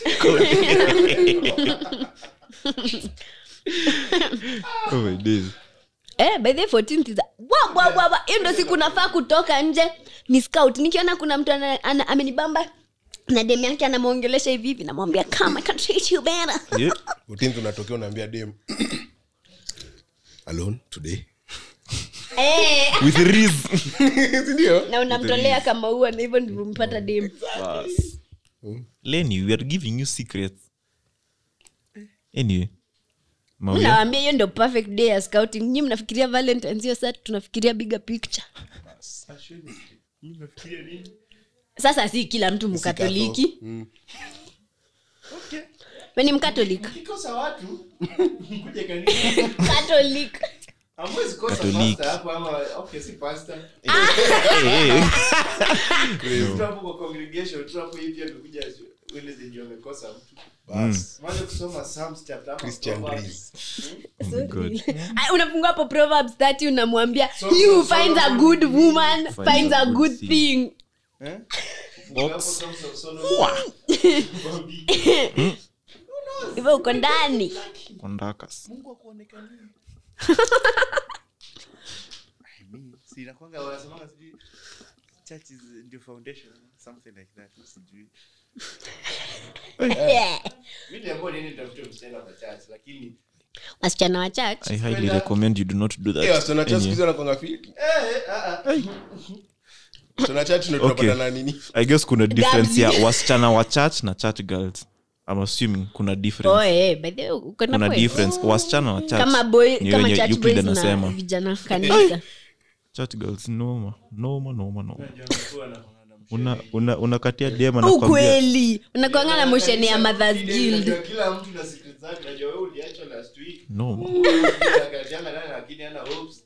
oh my days eh, by the 14th is a- wa, wa, wa, wa. hiyo ndo siku nafaa kutoka nje ni scout nikiona kuna mtu ana, ana, amenibamba na dem yake anamwongelesha hivi hivi namwambia come I can treat you better yeah. 14th unatokea unaambia dem alone today Eh, with riz sindio na unamtolea kama ua na hivyo ndivyo mpata dem lenny we are giving you secrets anyway Mauya, nawambia hiyo ndio perfect day ya scouting nyi mnafikiria valentines hiyo saa tunafikiria bigger picture Ashweni. Mimi nafikiria nini? sasa si kila mtu mkatoliki Okay. we ni mkatolik Kikosa watu mkuje kanisa. katolik Hamwezi kosa Katoliki. pastor hapo ama okay si pastor. Eh, eh. Tu hapo kwa congregation tu hapo hivi amekuja Wednesday ndio amekosa mtu. bas Mwanzo kusoma Psalms chapter hapa. christian Proverbs. breeze God. Ah, unafungua hapo proverbs 30 unamwambia So- he who so- finds a Solomon good did- woman Finds finds a a good good thing. thing Eh? Box. Hapo Songs of Solomon. Bambi. hivyo uko ndani Ondakas. Mungu akuonekanie. I mean, si inakuanga wanasemanga sijui church is ndio foundation something like that sijui Yeah. mimi niliambiwa niende nitafute msichana kwa church lakini wasichana wa church i highly recommend you do not do that Eh, wasichana cha siku Anyway, hizi wanakuanga fiti eh ah ah wasichana chache ndo Okay. tunapata na nini i guess kuna difference ya Gabs. wasichana wa church na church girls i'm assuming kuna difference oh, eh, by the way, uko na kuna point. difference wasichana wa church kama boy ni kama wenye church Euclid boys na anasema vijana kanisa church girls noma noma noma noma Unajua mtu anakuanga na mshene. una una unakatia dema na kwambia ukweli unakwanga na mosheni ya Kanisa mothers kule, guild unajua kila mtu na secret zake unajua wewe uliachwa last week noma akatianga ndani lakini hana hopes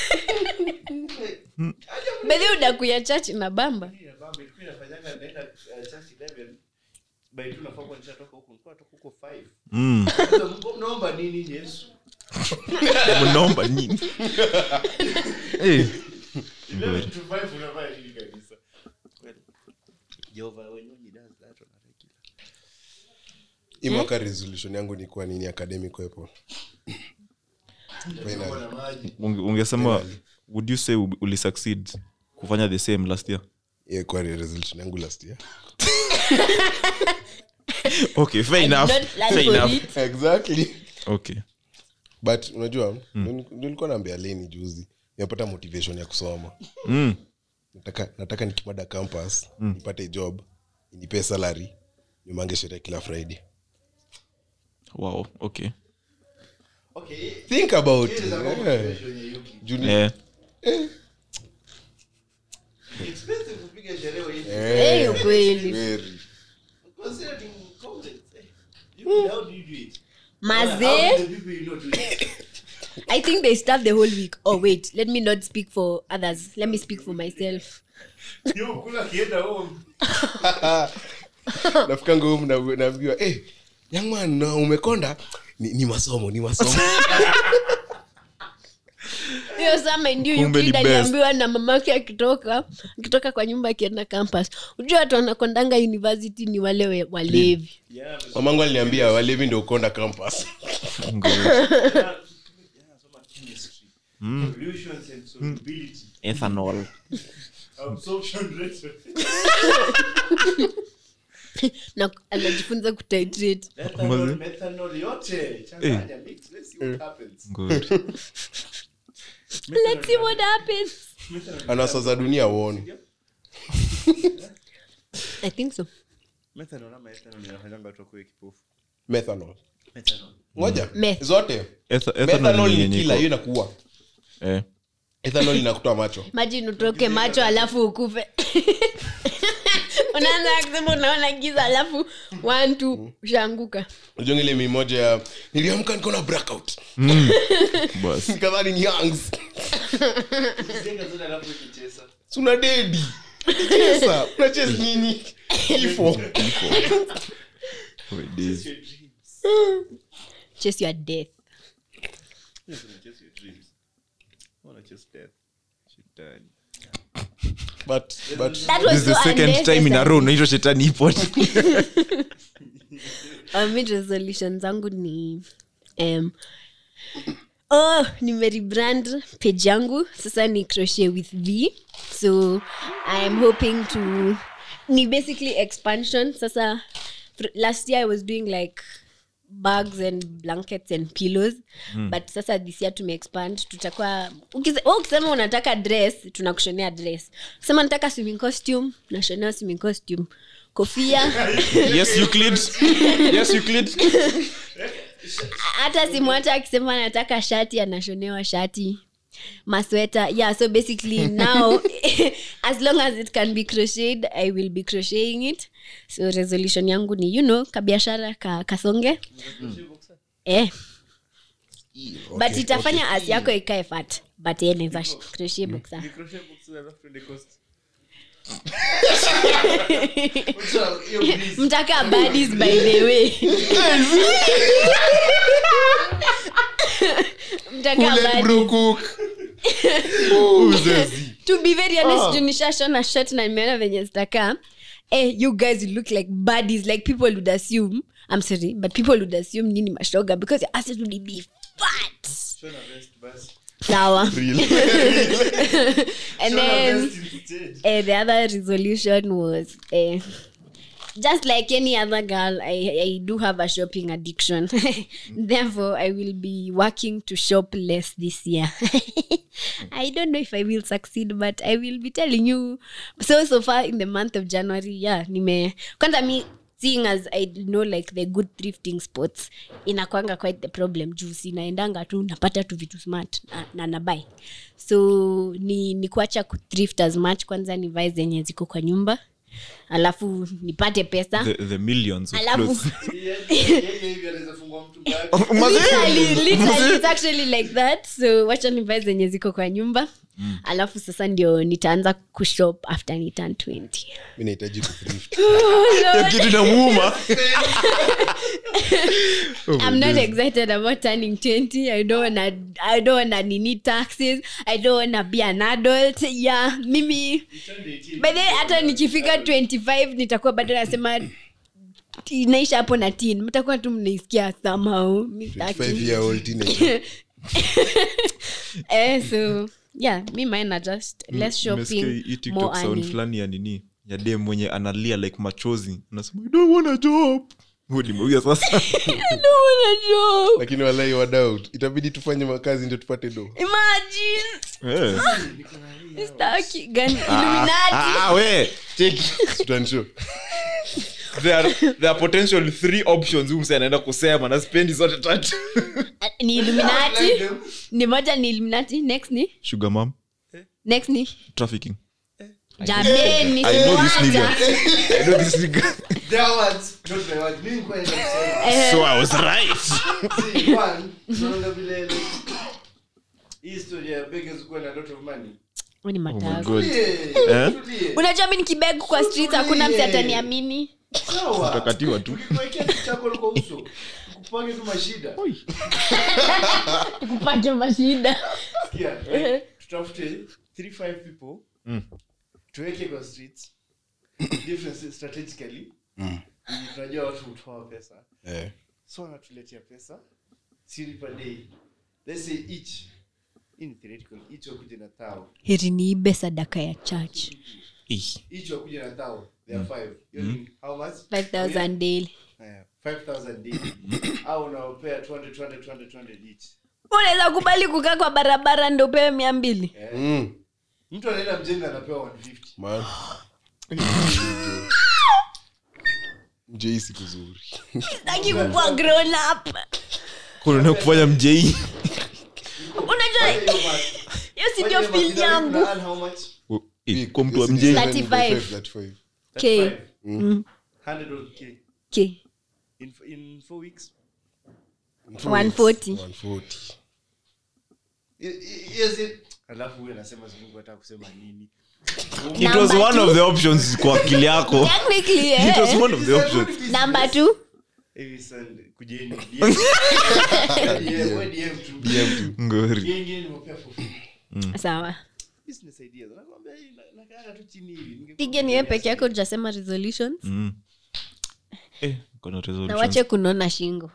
bedhi udakuya church na bamba Mimi na baba ilikuwa inafanyanga naenda uh, church 11 by two nafaa kuwa nishatoka huko nilikuwa natoka huko 5 mm sasa mko mnaomba nini Yesu mnaomba nini eh 11 to 5 unafanya nini kabisa Well, Jehovah when he does that on a regular hii mwaka resolution yangu ni kuwa nini academic wepo Finally. na maji Unge- ungesema would you say uli- uli succeed kufanya the same last year Yeah, kwa resolution yangu last year okay fair I did enough not plan fair for enough it. exactly okay but unajua mm. nilikuwa naambia leni juzi nimepata motivation ya kusoma mm nataka, nataka nikimada campus nipate job nipe salary nimange sherehe kila friday wow okay okay think about here it is a yeah. motivation ya Yuki Juni- eh expensive kupiga sherehe hivi Eh, Eh, ukweli very. considering comments eh, Yuki, how do you do it how mazee do the people you know do it i think they start the whole week oh wait let me not speak for others let me speak for myself Yo, kula kienda home nafikanga home na- naambiwa eh, young man na umekonda ni, ni masomo ni masomo hiyo sama ndio Kumbe ni Euclid best. aliambiwa na mamake akitoka akitoka kwa nyumba akienda campus ujua watu wanakondanga university ni wale we- walevi yeah mamangu aliniambia walevi ndio ukonda campus Ngoja. nasoma chemistry evolutions and solubility ethanol absorption rate na anajifunza kutitrate methanol methanol yote changanya mix let's see what happens good let's see what happens anasa za dunia uone i think so methanol ama ethanol inafanyanga watu wakuwe kipofu methanol methanol ngoja Meth. zote Etha- ethanol methanol ni ni yenye kila iko- hiyo inakuua eh ethanol inakutoa macho maji utoke macho alafu ukufe unaanza kusema unaona giza alafu one two ushaanguka unajua ile mimoja ya niliamka niko na blackout bas nikadhani ni hangs jenga zote alafu ikicheza suna dedi chesa unacheza nini kifo Wait, this- your dreams chase your death yes chase your dreams wanna chase death shetani but but that this was is the so second time in a row naitwa shetani ipo Um, mid resolution zangu ni um, oh nimerebrand page yangu sasa ni crochet with v so i am hoping to ni basically expansion sasa fr- last year i was doing like bags and blankets and pillows but sasa this year tumeexpand tutakuwa ukise- wewe ukisema unataka dress tunakushonea dress ukisema nataka swimming costume nashonea swimming costume kofia yes euclid yes euclid hata simu hata akisema anataka shati anashonewa shati masweta yeah so basically now as long as it can be crocheted i will be crocheting it so resolution yangu ni you know kabiashara ka, kasonge eh. but itafanya as yako ikae fat but ye neza crochet boxer Crochet boxes alafu tuende coast. mtaka badis by the way mtaka baddies. to be very honest oh. nishashona shot na nimeona venye zitakaa eh, you guys look like buddies like people would assume i'm sorry but people would assume nini mashoga because your asses would be fat Shona vest basi. sawa and Shona then vest instead. eh, the other resolution was eh, just like any other girl I, I do have a shopping addiction therefore i will be working to shop less this year i don't know if i will succeed but i will be telling you so so far in the month of january yeah nime kwanza mi seeing as i know like the good thrifting spots inakwanga quite the problem juu sinaendanga tu napata tu vitu smart na, na nabai so ni, ni kuacha kuthrift as much kwanza nivae zenye ziko kwa nyumba alafu nipate pesa the, the millions of alafu clothes. Yeye hivi anaweza fungua mtu bag. literally, literally, it's actually like that so wacha nivae zenye ziko kwa nyumba alafu sasa ndio nitaanza kushop after ni turn 20 mi nahitaji kuthrift Hiyo kitu inamuuma I'm not excited about turning 20. I don't wanna I don't wanna need taxes. I don't wanna be an adult. Yeah, mimi by the way, hata nikifika 25 nitakuwa bado nasema inaisha hapo na tin mtakuwa tu mnaisikia somehow Mi sitaki. 5 year old teenager eh, so yeah mi mine are just less Nimesikia shopping hii TikTok more sound earning. fulani ya nini ya dem mwenye analia like machozi anasema "I don't want a job Huyu nimeuya sasa I don't wanna job. lakini walai wadau itabidi tufanye makazi ndio tupate do Imagine. Eh. Sitaki. Gani? Ah, Illuminati. ah, we cheki tutanshow there are, there are potential three options huyu msee anaenda kusema na spendi zote tatu ni illuminati ni moja ni illuminati next ni sugar mom next ni trafficking jameni I know this siwacha. nigga. I know this nigga. Their words, not my words. Mimi nilikuwa naenda kusema. Eh, so I was right See, one, unaona vile like, hii story ya beggars kuwa na lot of money. huyu ni oh my matago. god Tulie, Eh? tulie. unajua mi nikibegu kwa street hakuna msi ataniamini Sawa. utakatiwa tu Ukikuwekea kitu chako kwa uso, ukupange tu mashida. kupata mashida Sikia, like, tutafute three, five people, Mm. tuweke kwa streets, different strategically, ili tunajua watu hutoa pesa eh. so wanatuletea pesa siri per day let's say each hii ni theoretical each wakuje na tao heri niibe sadaka ya church Ih. each wakuje na tao there are five Hiyo ni how much 5000 daily Haya, 5000 daily au unaopea 200 200 200 200 each unaweza kubali kukaa kwa barabara ndo upewe mia mbili mm. mtu anaenda mjenga anapewa 150 man mjei siku zuri sitaki kukua grown up kuna kufanya mjei unajua hiyo si ndio Whatever, field kila mtu yangu ana earn how much Oh, eh, kwa mtu wa mjei 35. 35. K. 35. 100 or K. K. in in 4 weeks 140. 140. I- i- yes it alafu huyo anasema Mungu hata kusema nini it was Number one two. of the options kwa akili yako Technically, it was eh. one of the options number two hivi Sunday kujeni DM DM wewe DM tu DM tu. ngori Genge nimepea for free. sawa Business ideas. Nakwambia hii na- nakaa tu chini hivi. Ningekuwa pige niwe peke yako ujasema resolutions Mm. Eh, kuna na resolutions. wache kunona shingo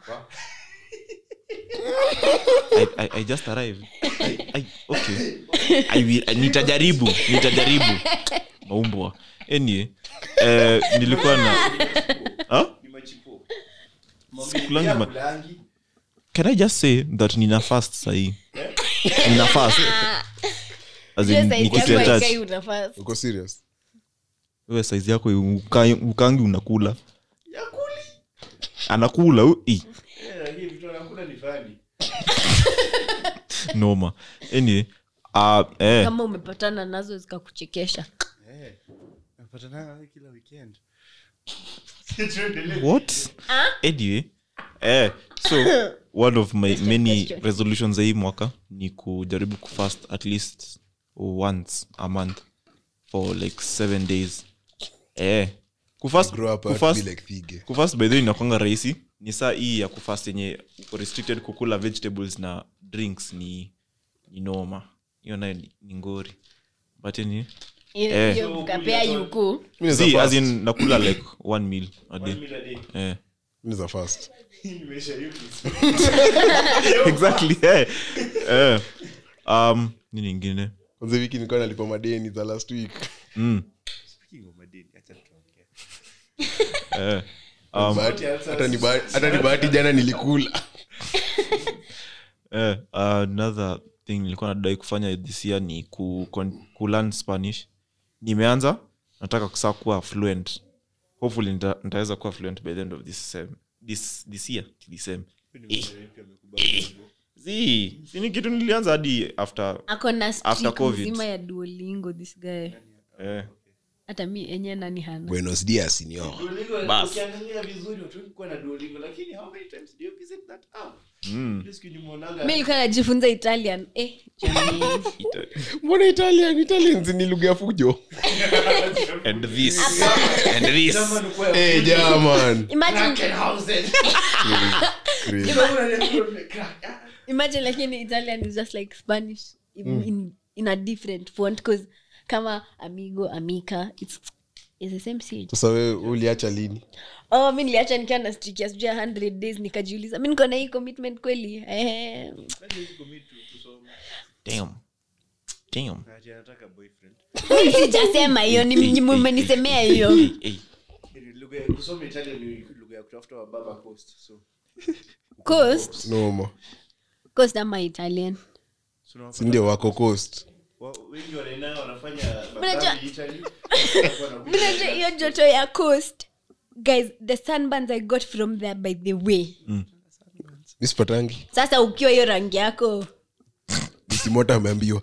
I, I, I just arrived. I, I, okay. I will, I, nitajaribu nitajaribu maumbwa anyway, eh, nilikuwa na Huh? Ni machipo. Sikulangi ma- Kulangi. can i just say that nina fast sahii nina fast As in, Hiyo size ni kitu yako ya touch. haikai unafaa. uko serious wewe size yako ukai- ukangi unakula Ya kuli. anakula u- i, Eh, lakini vitu anakula ni funny. noma anyway uh, eh, kama umepatana nazo zikakuchekesha Eh, napatana nawe kila weekend. Tuendelee. what anyway eh, so one of my many question. resolutions za hii mwaka ni kujaribu kufast at least once a month for like seven days eh, kufast, grow up I want kufast, to be like thige kufast by the way inakwanga rahisi ni saa hii ya kufast yenye uko restricted kukula vegetables na drinks ni ni noma hiyo nayo ni, ni ngori but ni Hiyo- Eh. hiyo mkapea yuku Mimi naweza see, as fast. in nakula like one meal a day One meal a day. eh. Mimi naweza fast Nimeisha hiyo exactly eh. Eh. um nini ingine kwanza wiki nilikuwa nalipa madeni za last week mm. Speaking of madeni, acha tuongee. eh. um, Bahati- hata ni bahati- hata ni bahati jana nilikula eh. another thing nilikuwa nadai kufanya this year ni ku, ku, ku learn spanish nimeanza nataka kusaa kuwa fluent hopefully nita- nitaweza kuwa fluent by the end of this sem this, this year this sem si si ni kitu nilianza hadi after ako na After streak COVID. mzima ya duolingo this guy eh. hata mi enye nani hana buenos dias senor Duolingo, Bas. ukiangalia vizuri watu wengi kuwa na Duolingo, lakini how many times do you visit that app? mm. Ile siku nimeonanga- mi nilikuwa najifunza italian eh, jamani. Ita- mbona italian italians ni lugha ya fujo and this and this German kwa- hey, jaman Imagine- Krankenhausen. Crazy. Crack. Ah, imagine lakini italian is just like spanish in, in, in a different font cause kama amigo amica it's, it's the same seed. sasa we uliacha lini oh mi niliacha nikiwa na streak ya sijui ya 100 days nikajiuliza mi niko na hii commitment kweli eh, damn damn ati anataka boyfriend. mi sijasema hiyo ni ni mmenisemea hiyo hey. Ni lugha ya- kusoma Italian ni lugha ya kutafuta wababa coast, so. coast noma coast ama italian So unawapata- sindio wako coast wa- wengi wanaenda wanafanya Unajua- madhambi Italy, wanakuwa na- mi najua hiyo joto ya coast guys the sunburns i got from there by the way misipatangi sasa ukiwa hiyo rangi yako misimota ameambiwa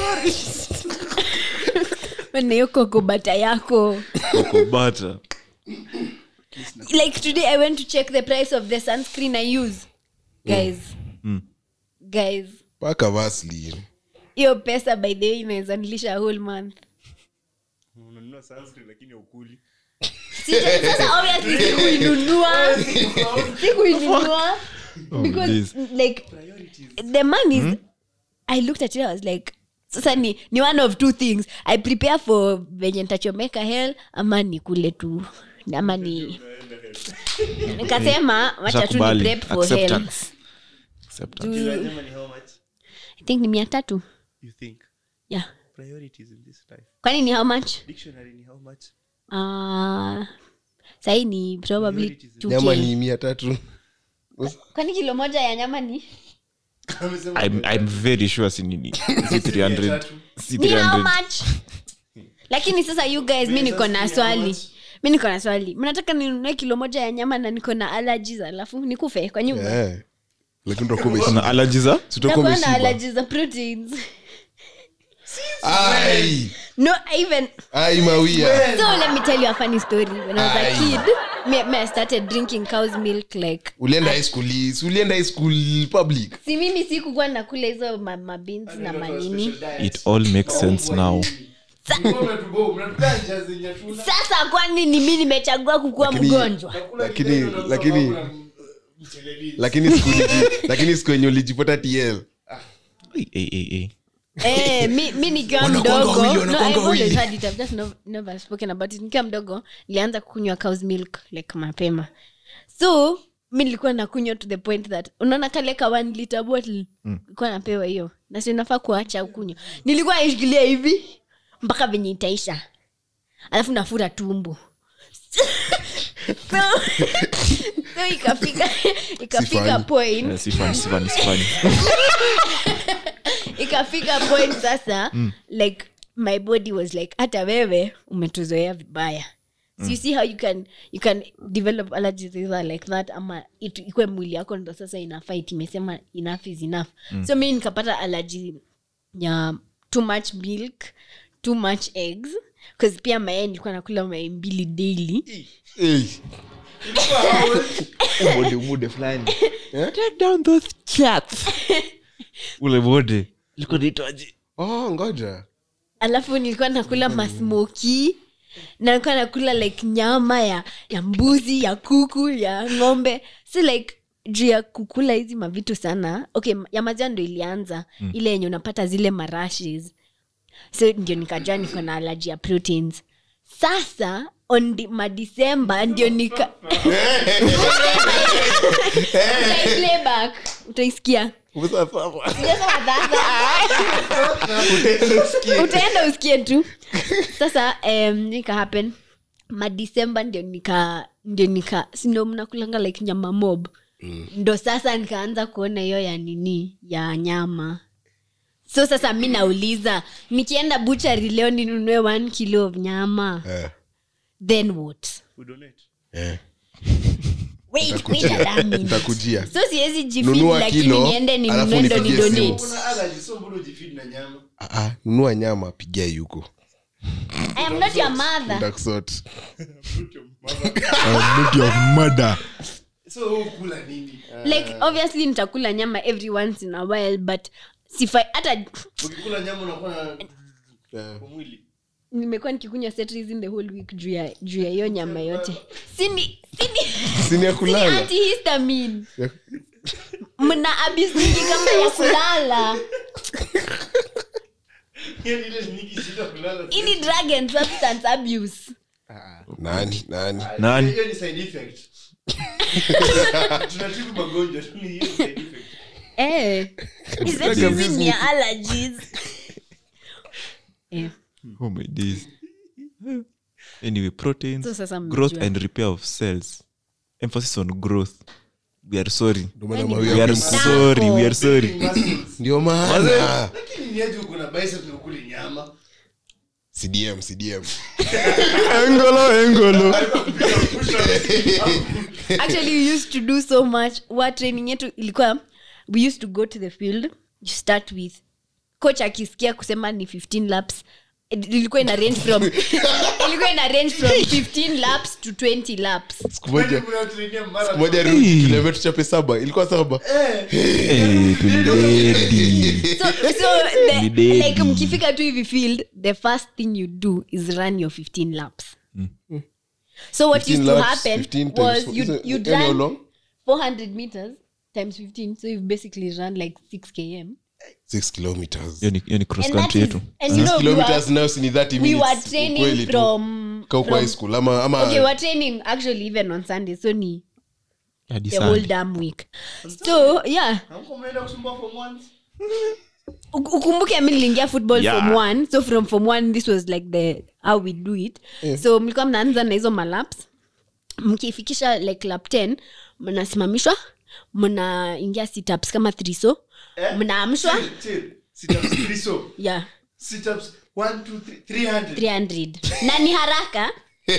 na hiyo kokobata yako Cocoa butter like today i went to check the price of the sunscreen i use guys Mm. guys paka vaslin hiyo pesa by the way inaweza nilisha a whole month Unanunua sunscreen lakini haukuli. Sija- sasa obviously sikuinunua sikuinunua because days. like the man is i looked at it i was like sasa ni, ni one of two things i prepare for venye ntachomeka hell ama nikule tu ama ni nikasema wacha tu ni Shakubali. prep for hell Acceptance. Acceptance. Juu- Lazima ni how much i think ni mia tatu you think yeah priorities in this life kwani ni how much dictionary ni how much uh, sahii ni probably Priorities. 2K. nyama ni mia tatu kwani kilo moja ya nyama ni Amesema I'm, I'm very sure si nini si 300 si ni how 300 much lakini sasa you guys mi niko na swali mi niko na swali mnataka ninunue kilo moja ya nyama na niko na allergies alafu nikufe kwa nyumba Eh. lakini utakuwa kuna umeshiba. allergies za Si utakuwa nakuwa na umeshiba. allergies za proteins Ai, no even ai mawia so let me tell you a funny story when i was a Aye. kid me, me i started drinking cow's milk like ulienda high school si ulienda high school public si mimi sikukuwa nakula hizo ma- mabins na manini it all makes sense now sasa kwani ni mi nimechagua kukuwa Lakini- mgonjwa lakini lakini lakini siku uliji- lakini siku yenye ulijipata tl Hey, hey, hey, hey. Eh, mi, mi nikiwa Wanakuanga mdogo wawili, no, wanakuanga I've always wawili. had it, I've just no, never spoken about it nikiwa mdogo nilianza kunywa cows milk like mapema so mi nilikuwa nakunywa to the point that unaona kale ka one liter bottle nilikuwa napewa hiyo na si nafaa kuacha ukunywa nilikuwa naishikilia hivi mpaka venye itaisha alafu nafura tumbo so, so ikafika ikafika funny. point Eh, si funny, si funny, si funny. ikafika point sasa like my body was like hata wewe umetuzoea vibaya so you see how you can you can develop allergies either like that ama it- ikwe mwili yako ndo sasa ina fight imesema enough is enough so mi nikapata allergy ya too much milk too much eggs bcause pia mayai nilikuwa nakula mayai mbili daily Hey. Umude, umude fulani. Take down those chats. ule mode ilikuwa naitwaje oh ngoja alafu nilikuwa nakula masmoki na nilikuwa nakula like nyama ya ya mbuzi ya kuku ya ng'ombe si like juu ya kukula hizi mavitu sana okay ya majaa ndo ilianza mm. ile yenye unapata zile marashes so ndio nikajua niko na alaji ya proteins sasa on di- madisemba ndio nika Playback. utaisikia Sijasema sasa. utaenda usikie tu sasa um, nika happen madisemba ndio nika ndio nika sindo mnakulanga like nyama mob mm. ndo sasa nikaanza kuona hiyo ya nini ya nyama so sasa mi nauliza nikienda buchari leo ninunue one kilo of nyama Eh, then what Udonate. eh. wait wait a damn minute. Nitakujia. so siwezi jifeed Nunua lakini kilo, niende alafu ninunue ndo nipigie simu. nidonate Kuna allergy, so mbona ujifeed na nyama Ah, ah, nunua nyama pigia yuko i am not your mother Nitakusort. so wewe ukula nini like obviously nitakula nyama every once in a while but sifa hata ukikula nyama unakuwa na Eh. kwa mwili nimekuwa nikikunywa Cetrix in the whole week juu ya juu ya hiyo nyama yote sini sini Sini ya sini kulala antihistamine mna abuse nyingi kama ya kulala Yaani ile nyingi shida kulala hii ni drug and substance abuse nani nani Nani? hiyo ni side effect tunatibu magonjwa tu ni hiyo side effect eh Is that hizi ni ya allergies eh oh my days anyway proteins So sasa growth mmejua. and repair of cells emphasis on growth we are sorry Ndio maana Yaani mawi we yako are mkubwa. sorry we are sorry Muscles. ndio maana lakini ni aje uko na bicep na ukuli nyama cdm cdm engolo engolo actually we used to do so much wa training yetu ilikuwa we used to go to the field you start with coach akisikia kusema ni 15 laps it- ilikuwa ina range from ilikuwa ina range from 15 laps to 20 laps siku moja Yaani mnatrainia marathon. moja tuliambia tuchape saba ilikuwa saba Eh, tulidedi. so, so the, Ni dedi. like mkifika tu hivi field the first thing you do is run your 15 laps so what 15 used to laps, happen 15 times was four. you'd, Is it- you'd any how run long? 400 meters times 15 so you've basically run like 6 km 6 kilometers Hiyo ni- hiyo ni cross and that country is, yetu and you know, we kilometers were, nayo si ni 30 we minutes were training ukweli tu. from, Ka uko from high school ama ama okay we're training actually even on sunday so ni Hadi the Sunday. whole damn week so yeah Hamkuwa mnaenda kusumbua form one? Uk- ukumbuke mi niliingia football Yeah. from one so from from one this was like the how we do it so mlikuwa mnaanza na hizo malaps mkifikisha like lap 10 mnasimamishwa mnaingia situps kama thriso Eh? mnaamshwa Chill, chill. Sit-ups, three so. yeah Sit-ups, one, two, three, 300. 300 na ni haraka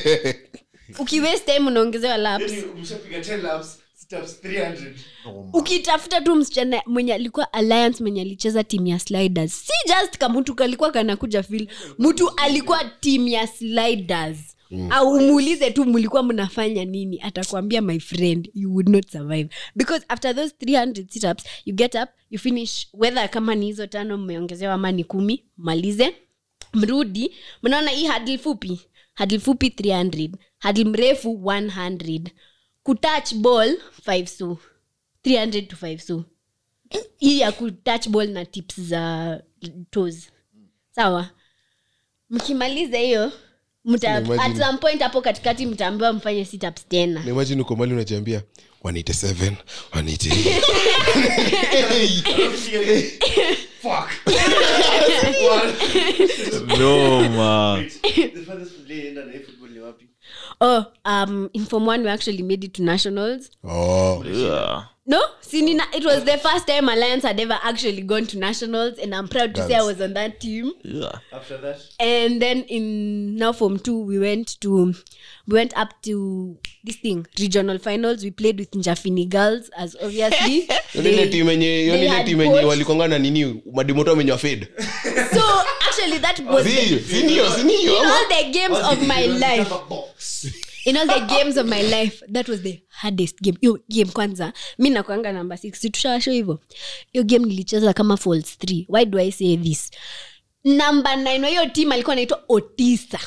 ukiwaste time unaongezewa laps Yaani umeshapiga 10 laps, sit-ups, 300. ukitafuta tu msichana mwenye alikuwa alliance mwenye alicheza timu ya sliders si just kamutu kalikuwa kanakuja fil mtu alikuwa timu ya sliders mm. au umuulize tu mlikuwa mnafanya nini atakwambia my friend you would not survive because after those 300 situps you get up you finish whether kama ni hizo tano mmeongezewa ama ni kumi malize mrudi mnaona hii hadl fupi hadl fupi 300 hadl mrefu 100 kutouch ball 5 so 300 to 5 so hii ya kutouch ball na tips za toes sawa mkimaliza hiyo mta, Imagine. at some point hapo katikati mtaambiwa mfanye situps tena na imagine uko mali unajiambia 187 188 Fuck. no man The farthest nilienda na hii football ni wapi? oh um in form one we actually made it to nationals oh. yeah. no sinina it was the first time alliance had ever actually gone to nationals and i'm proud to say i was on that team Yeah. After that, and then in now form two we went to we went up to this thing regional finals we played with njafini girls as obviously Yoni ile timu yenye yoni they ile had timu yenye coached- walikonga na nini madimoto amenywa fed so actually that was Si, si ndio, si in ndio. all the games of my life Kama box. in all the games of my life that was the hardest game hiyo game kwanza mi nakwanga namba six situshawasho hivo hiyo game nilicheza kama falls three why do i say this namba nine wa hiyo team alikuwa anaitwa otisa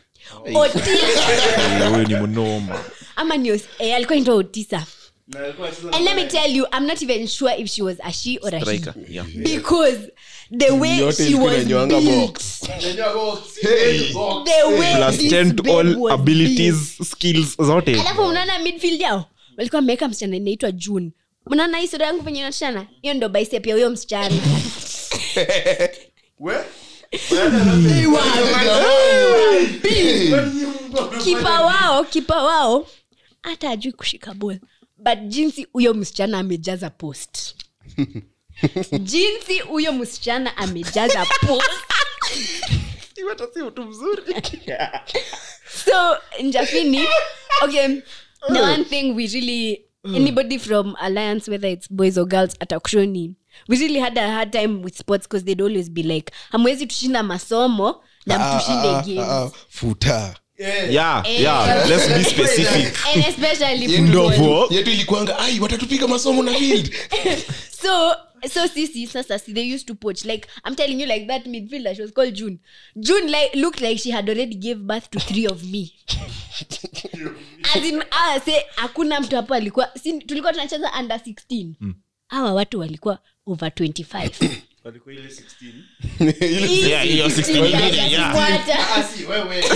otisa huyu ni mnoma ama ni Os- eh, alikuwa anaitwa otisa Na alikuwa anacheza na and let me Malaya. tell you i'm not even sure if she was a she or a Striker, he yeah. because the way Yote she ilikuwa was inanywanga built box. Unajua box. Hey. Box. the way plus this 10 babe all was built. abilities skills zote alafu unaona midfield yao walikuwa wameweka msichana inaitwa june mnaona hii sura yangu venye inatoshana hiyo ndo bicep ya huyo msichana We? kipa wao kipa wao hata ajui kushika bol but jinsi huyo msichana amejaza post jinsi huyo msichana amejaza post so njafini okay the one thing we really anybody from alliance whether it's boys or girls atakushoni we really had a hard time with sports because they'd always be like hamwezi tushinda masomo na Ah, mtushinde ah, games ah, ah, futa Yeah. yeah Eh. yeah let's be specific and especially Yetu- football. Ndovo. yetu ilikuanga ai watatupiga masomo na field so so sisi sasa si they used to poach like i'm telling you like that midfielder she was called june june like looked like she had already gave birth to three of me as in ah, say hakuna mtu hapo alikuwa si, tulikuwa tunacheza under 16 hawa watu walikuwa over 25 Walikuwa ile 16. Ile- Yeah, hiyo 16 Yeah, yeah. kufuata. Ah, si, wewe.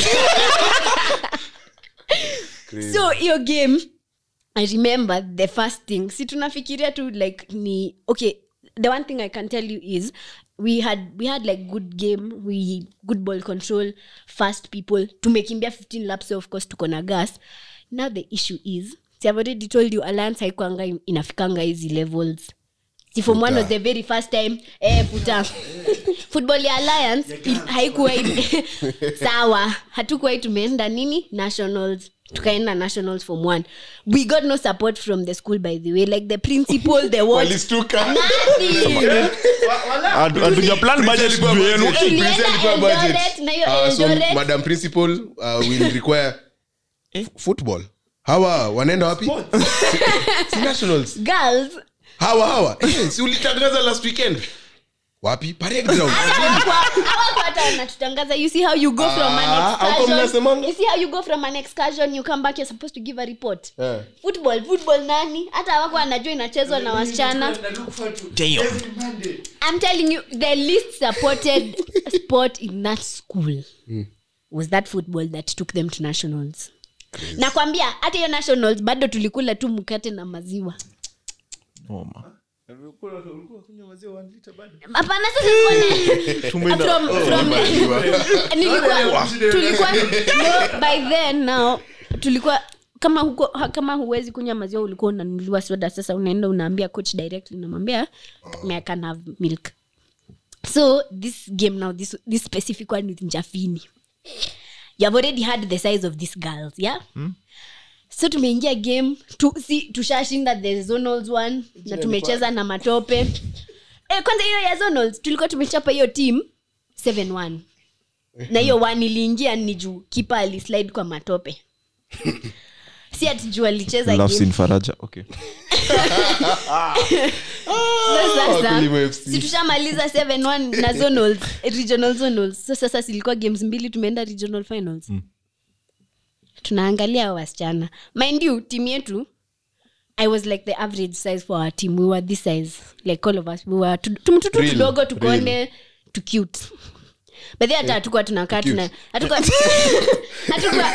so hiyo game i remember the first thing si tunafikiria tu like ni okay the one thing i can tell you is we had we had like good game we good ball control fast people tumekimbia 15 laps of course tuko na gas now the issue is si i've already told you alliance haikuanga inafikanga hizi levels si from one was the very first time eh, futa football ya alliance i- haikuwa i- sawa hatukuwai tumeenda nini nationals tukaenda nationals from one we got no support from the school by the way like the principal the what walistuka nothing Hatu- hatuja plan budget Ilikuwa juu yenu. budget. Eh, tulienda Present ilikuwa budget. Eldoret, na hiyo Ah, so Eldoret- madam principal uh, will require f- football hawa wanaenda wapi si, si nationals girls hawa hawa Eh, si ulitangaza last weekend wapi parade ground hawako hata wanatutangaza you see how you go from an Ah, hapo excursion mnasemanga? you see how you go from an excursion you come back you're supposed to give a report Eh. football football nani hata hawako wanajua inachezwa na wasichana Na look forward to Damn. every Monday. I'm telling you, the least supported sport in that school was that football that took them to nationals. nakwambia hata hiyo nationals bado tulikula tu mkate na maziwa Noma. Ulikuwa- ulikuwa kunywa maziwa one liter bado? hapana sasa sikuwa na- from, from, nilikuwa tulikuwa no, by then now tulikuwa kama huko ha- kama huwezi kunywa maziwa ulikuwa unanunuliwa soda sasa unaenda unaambia coach directly unamwambia "May I can have milk so this game now this, this specific one with njafini you have already had the size of these girls yeah so tumeingia game tu, si, tushashinda the zonals one na tumecheza na matope e, kwanza hiyo ya zonals tulikuwa tumechapa hiyo team 7-1 na hiyo one iliingia ni juu kipa alislide kwa matope si ati juu alicheza Love game. scene faraja okay So sasa Wakulima FC. si tushamaliza 7-1 na zonals regional zonals so sasa silikuwa games mbili tumeenda regional finals tunaangalia hao wasichana mind you team yetu i was like the average size for our team we were this size like all of us we were tu- tumtutu Real, tudogo tukonde tu cute but then hata hatukuwa tunakaa tuna hatukuwa hatukuwa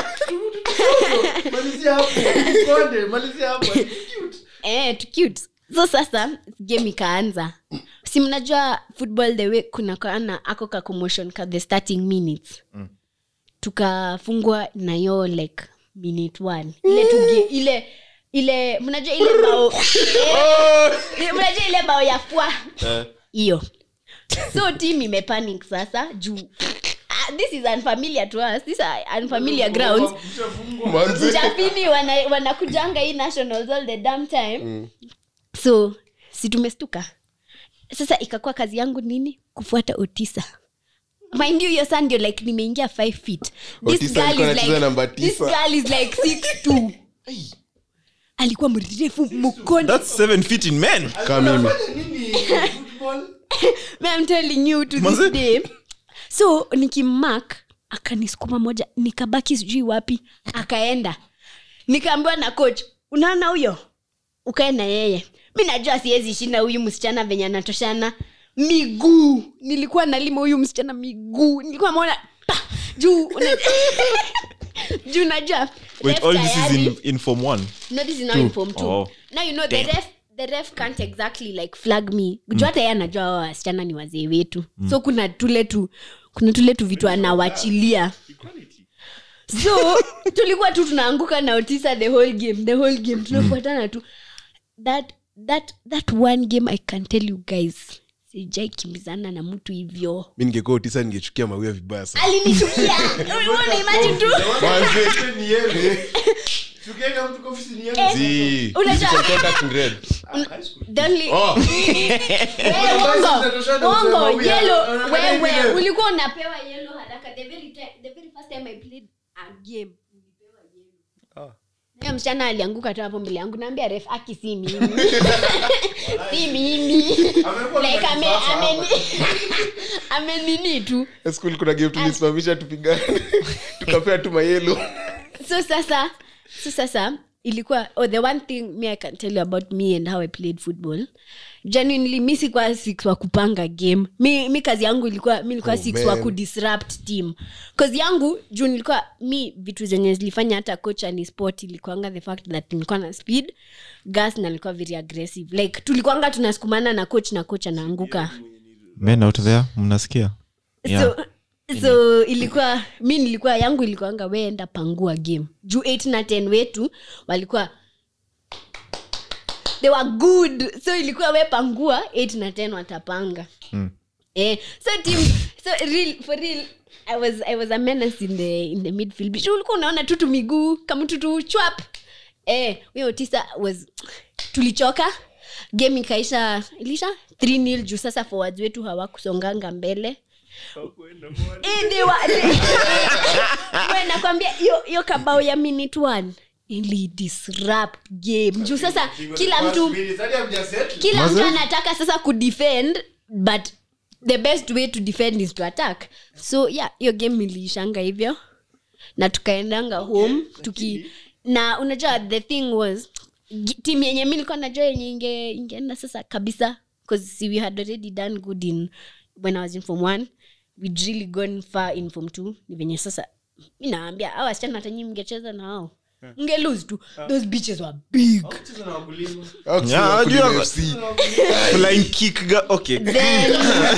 Malizia hapo. Konde, malizia hapo. Cute. eh, tu cute so sasa game ikaanza si mnajua football the way kuna kana ako ka commotion ka the starting minutes tukafungwa na yo like minute one ile tuge, ile ile mnajua ile bao eh, mnajua ile bao ya fwa hiyo so team imepanic sasa juu ah, this is unfamiliar to us these are unfamiliar grounds Manze. mchafini wana- wanakujanga hii nationals all the damn time so si tumestuka sasa ikakuwa kazi yangu nini kufuata otisa mind you hiyo saa ndio like nimeingia five feet this Otisa girl alikuwa is anacheza namba like, this tisa. girl is like six two alikuwa mrefu mkono that's seven feet in men Kama mimi nini football Man, I'm telling you to Manze. this day so nikimmak akanisukuma moja nikabaki sijui wapi akaenda nikaambiwa na coach unaona huyo ukae na yeye mi najua siwezi shinda huyu msichana venye anatoshana miguu nilikuwa nalima huyu msichana miguu nilikuwa maona pa, juu una- juu najua wait ref all this is tayari- in, in form one no this is now in form two Oh. now you know the ref the ref can't exactly like flag me juu hata yeye anajua hao wasichana ni wazee wetu so kuna tule tu kuna tule tu vitu anawachilia so tulikuwa tu tunaanguka na otisa the whole game the whole game tunafuatana tu that that that one game i can tell you guys sijai kimbizana na mtu hivyo mi ningekuwa utisa ningechukia mawia vibaya sana alinichukia Unaona, imagine tu Manze. ni yeye tukienda mtu kwa ofisi ni yeye Eh, Zii. Unajua- Physical contact in red. the only Oh. Eh, Basi uongo, zinatoshana uongo, kusema we are- yellow, angalia wewe vile. ulikuwa unapewa yellow haraka the very time, the very first time i played a game nilipewa yellow. Huyo msichana alianguka tu hapo mbele yangu naambia ref aki si mimi si mimi Amekuwa like na ame kisasa ame amenini tu School kuna game tulisimamisha tupigane tukapea tu mayelo so sasa so sasa ilikuwa oh, the one thing me i can tell you about me and how i played football genuinely mi sikuwa six wa kupanga game mi, mi kazi yangu ilikuwa mi nilikuwa Oh, six man. wa kudisrupt team kazi yangu juu nilikuwa mi vitu zenye zilifanya hata kocha ni sport ilikuanga the fact that nilikuwa na speed gas na nilikuwa very aggressive like tulikuanga tunasukumana na coach na coach anaanguka men out there mnasikia Yeah. so so ilikuwa mi nilikuwa yangu ilikuanga weenda pangua game juu 8 na 10 wetu walikuwa they were good so ilikuwa we pangua 8 na 10 watapanga Mm. eh, so team so real, for real I was, I was a menace in the, in the midfield Juu ulikuwa unaona tutu miguu kama tutu chwap eh, huyo tisa was tulichoka game ikaisha ilisha 3 nil juu sasa forwards wetu hawakusonganga mbele Eh, they were- We, nakwambia hiyo- hiyo kabao ya minute one ili disrupt game juu sasa kila mtu Hadi hamjasettle. kila mtu anataka sasa kudefend but the best way to defend is to attack so yeah hiyo game iliishanga hivyo na tukaendanga home tuki na unajua the thing was gi- team yenye mi nilikuwa najua yenye inge, ingeenda sasa kabisa because we had already done good in when i was in form one we'd really gone far in form two ni venye sasa mi naambia awa wasichana hata nyi mngecheza na hao mnge lose tu those beaches were big Cheza na wakulima. Yeah, Wakulima ajua- FC. flying kick ga- okay then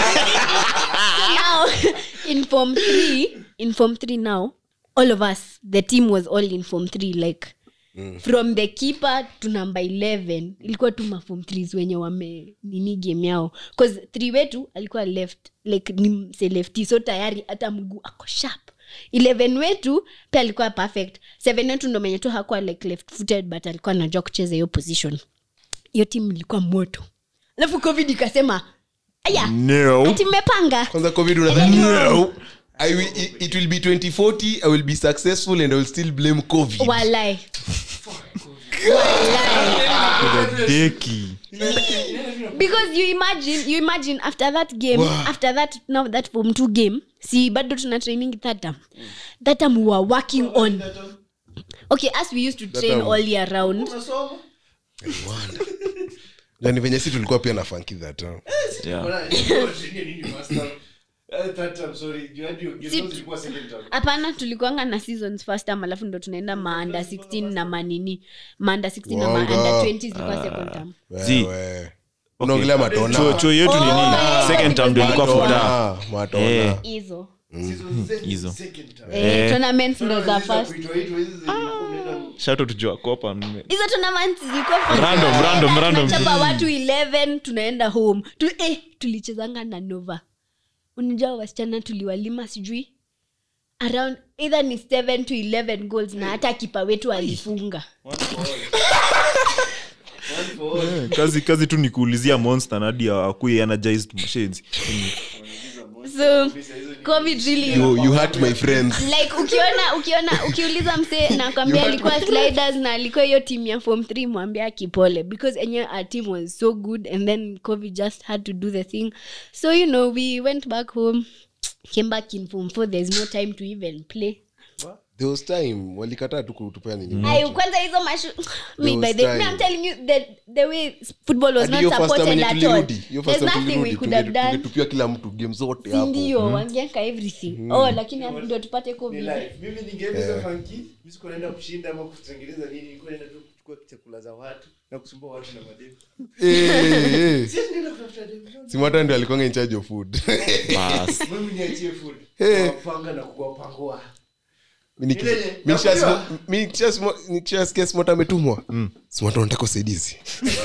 now in form three in form three now all of us the team was all in form three like from the keeper to number 11 ilikuwa tu mafom threes wenye wame nini game yao bcause three wetu alikuwa left like ni mse lefty so tayari hata mguu ako sharp 11 wetu pia alikuwa perfect seven wetu ndo menye tu hakuwa like left footed but alikuwa anajua kucheza hiyo position hiyo timu ilikuwa moto alafu covid ikasema aya no ati mmepanga kwanza covid unadhani I will, it, it will be 2040 i will be successful and i will still blame covid walai walai deki because you imagine you imagine after that game after that now that form two game si bado tuna training that time that time we were working on okay as we used to train time. all year round Unasoma? nani venye si tulikuwa pia na funky that time. yeah. Bwana, ilikuwa training nini, master? Eh, third term, sorry. Juu hadi hiyo- Si- hiyo zilikuwa second term. hapana tulikuanga na seasons first time alafu ndo tunaenda maanda 16 na manini maanda 16 na Wanga. maanda 20 zilikuwa second term Zii. Wewe. unaongelea matona chuo chuo yetu nini Oh, second term ndio ilikuwa futa Matona, matona. Eh. hizo Season Z, hizo. second term. Eh, tournaments ndo za Hizo first kuitwa- itwa hizi zenye unaenda- shato tujua kopa mme- hizo tournaments zilikuwa fun. Random, random, random. Tunachapa watu 11 tunaenda home tu, eh, tulichezanga na nova unajua wasichana tuliwalima sijui around either ni 7 to 11 goals na hata kipa wetu alifunga One for all. One for all. Eh, kazi kazi tu ni kuulizia monster na hadi akui energized machines so covid really you, you hurt my friends like ukiona ukiona ukiuliza msee nakwambia alikuwa sliders na alikuwa hiyo team ya form 3 mwambia kipole because enyewe our team was so good and then covid just had to do the thing so you know we went back home came back in form 4 there's no time to even play there was time walikataa tu kutupea nini Ayo, kwanza hizo mashu me, was by the, me, time. I'm telling you the, the way football was Hadi not hiyo first time supported yenye at all tulirudi hiyo there's first time nothing we tulirudi could have tunge- done tungetupia kila mtu game zote hapo sindio wangeka everything oh lakini ndio tupate Ni covid life. mimi ningeenda hizo funky, mi sikuwa naenda kushinda ama kutengeneza nini nilikuwa naenda tu kuchukua chakula za watu na kusumbua watu na mademu Eh, eh. Siwezi nienda kutafuta demu, no, no. simata ndio alikuanga in charge of food bas mimi niachie food Eh. kuwapanga na kuwapangua Mi niki- Ile- mi nishasmo- nakuelewa. mi nikishasmo- nikishasikia smota ametumwa smota unataka usaidizi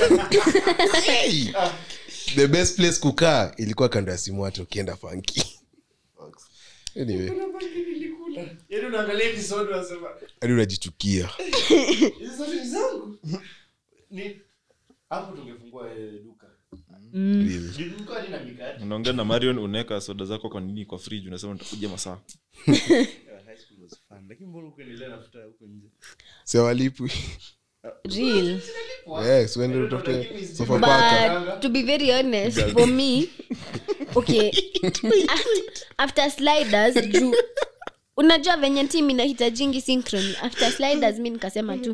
Hey! the best place kukaa ilikuwa kando ya simwata ukienda fanki anyway Kuna bangi nilikula. Yaani unaangalia episode unasema hadi unajichukia hizi zote ni zangu ni hapo tungefungua eh, duka Really. Juu nilikuwa nina mikate unaongea na marion unaweka soda zako kwa nini kwa fridge unasema nitakuja masaa Yeah, high school was fun lakini mbona ukaendelea nafuta huko nje si hawalipwi real yes uende utafute sofa paka but to be very honest for me okay after sliders juu unajua venye tim inahitajingi synchrony after sliders mi nikasema tu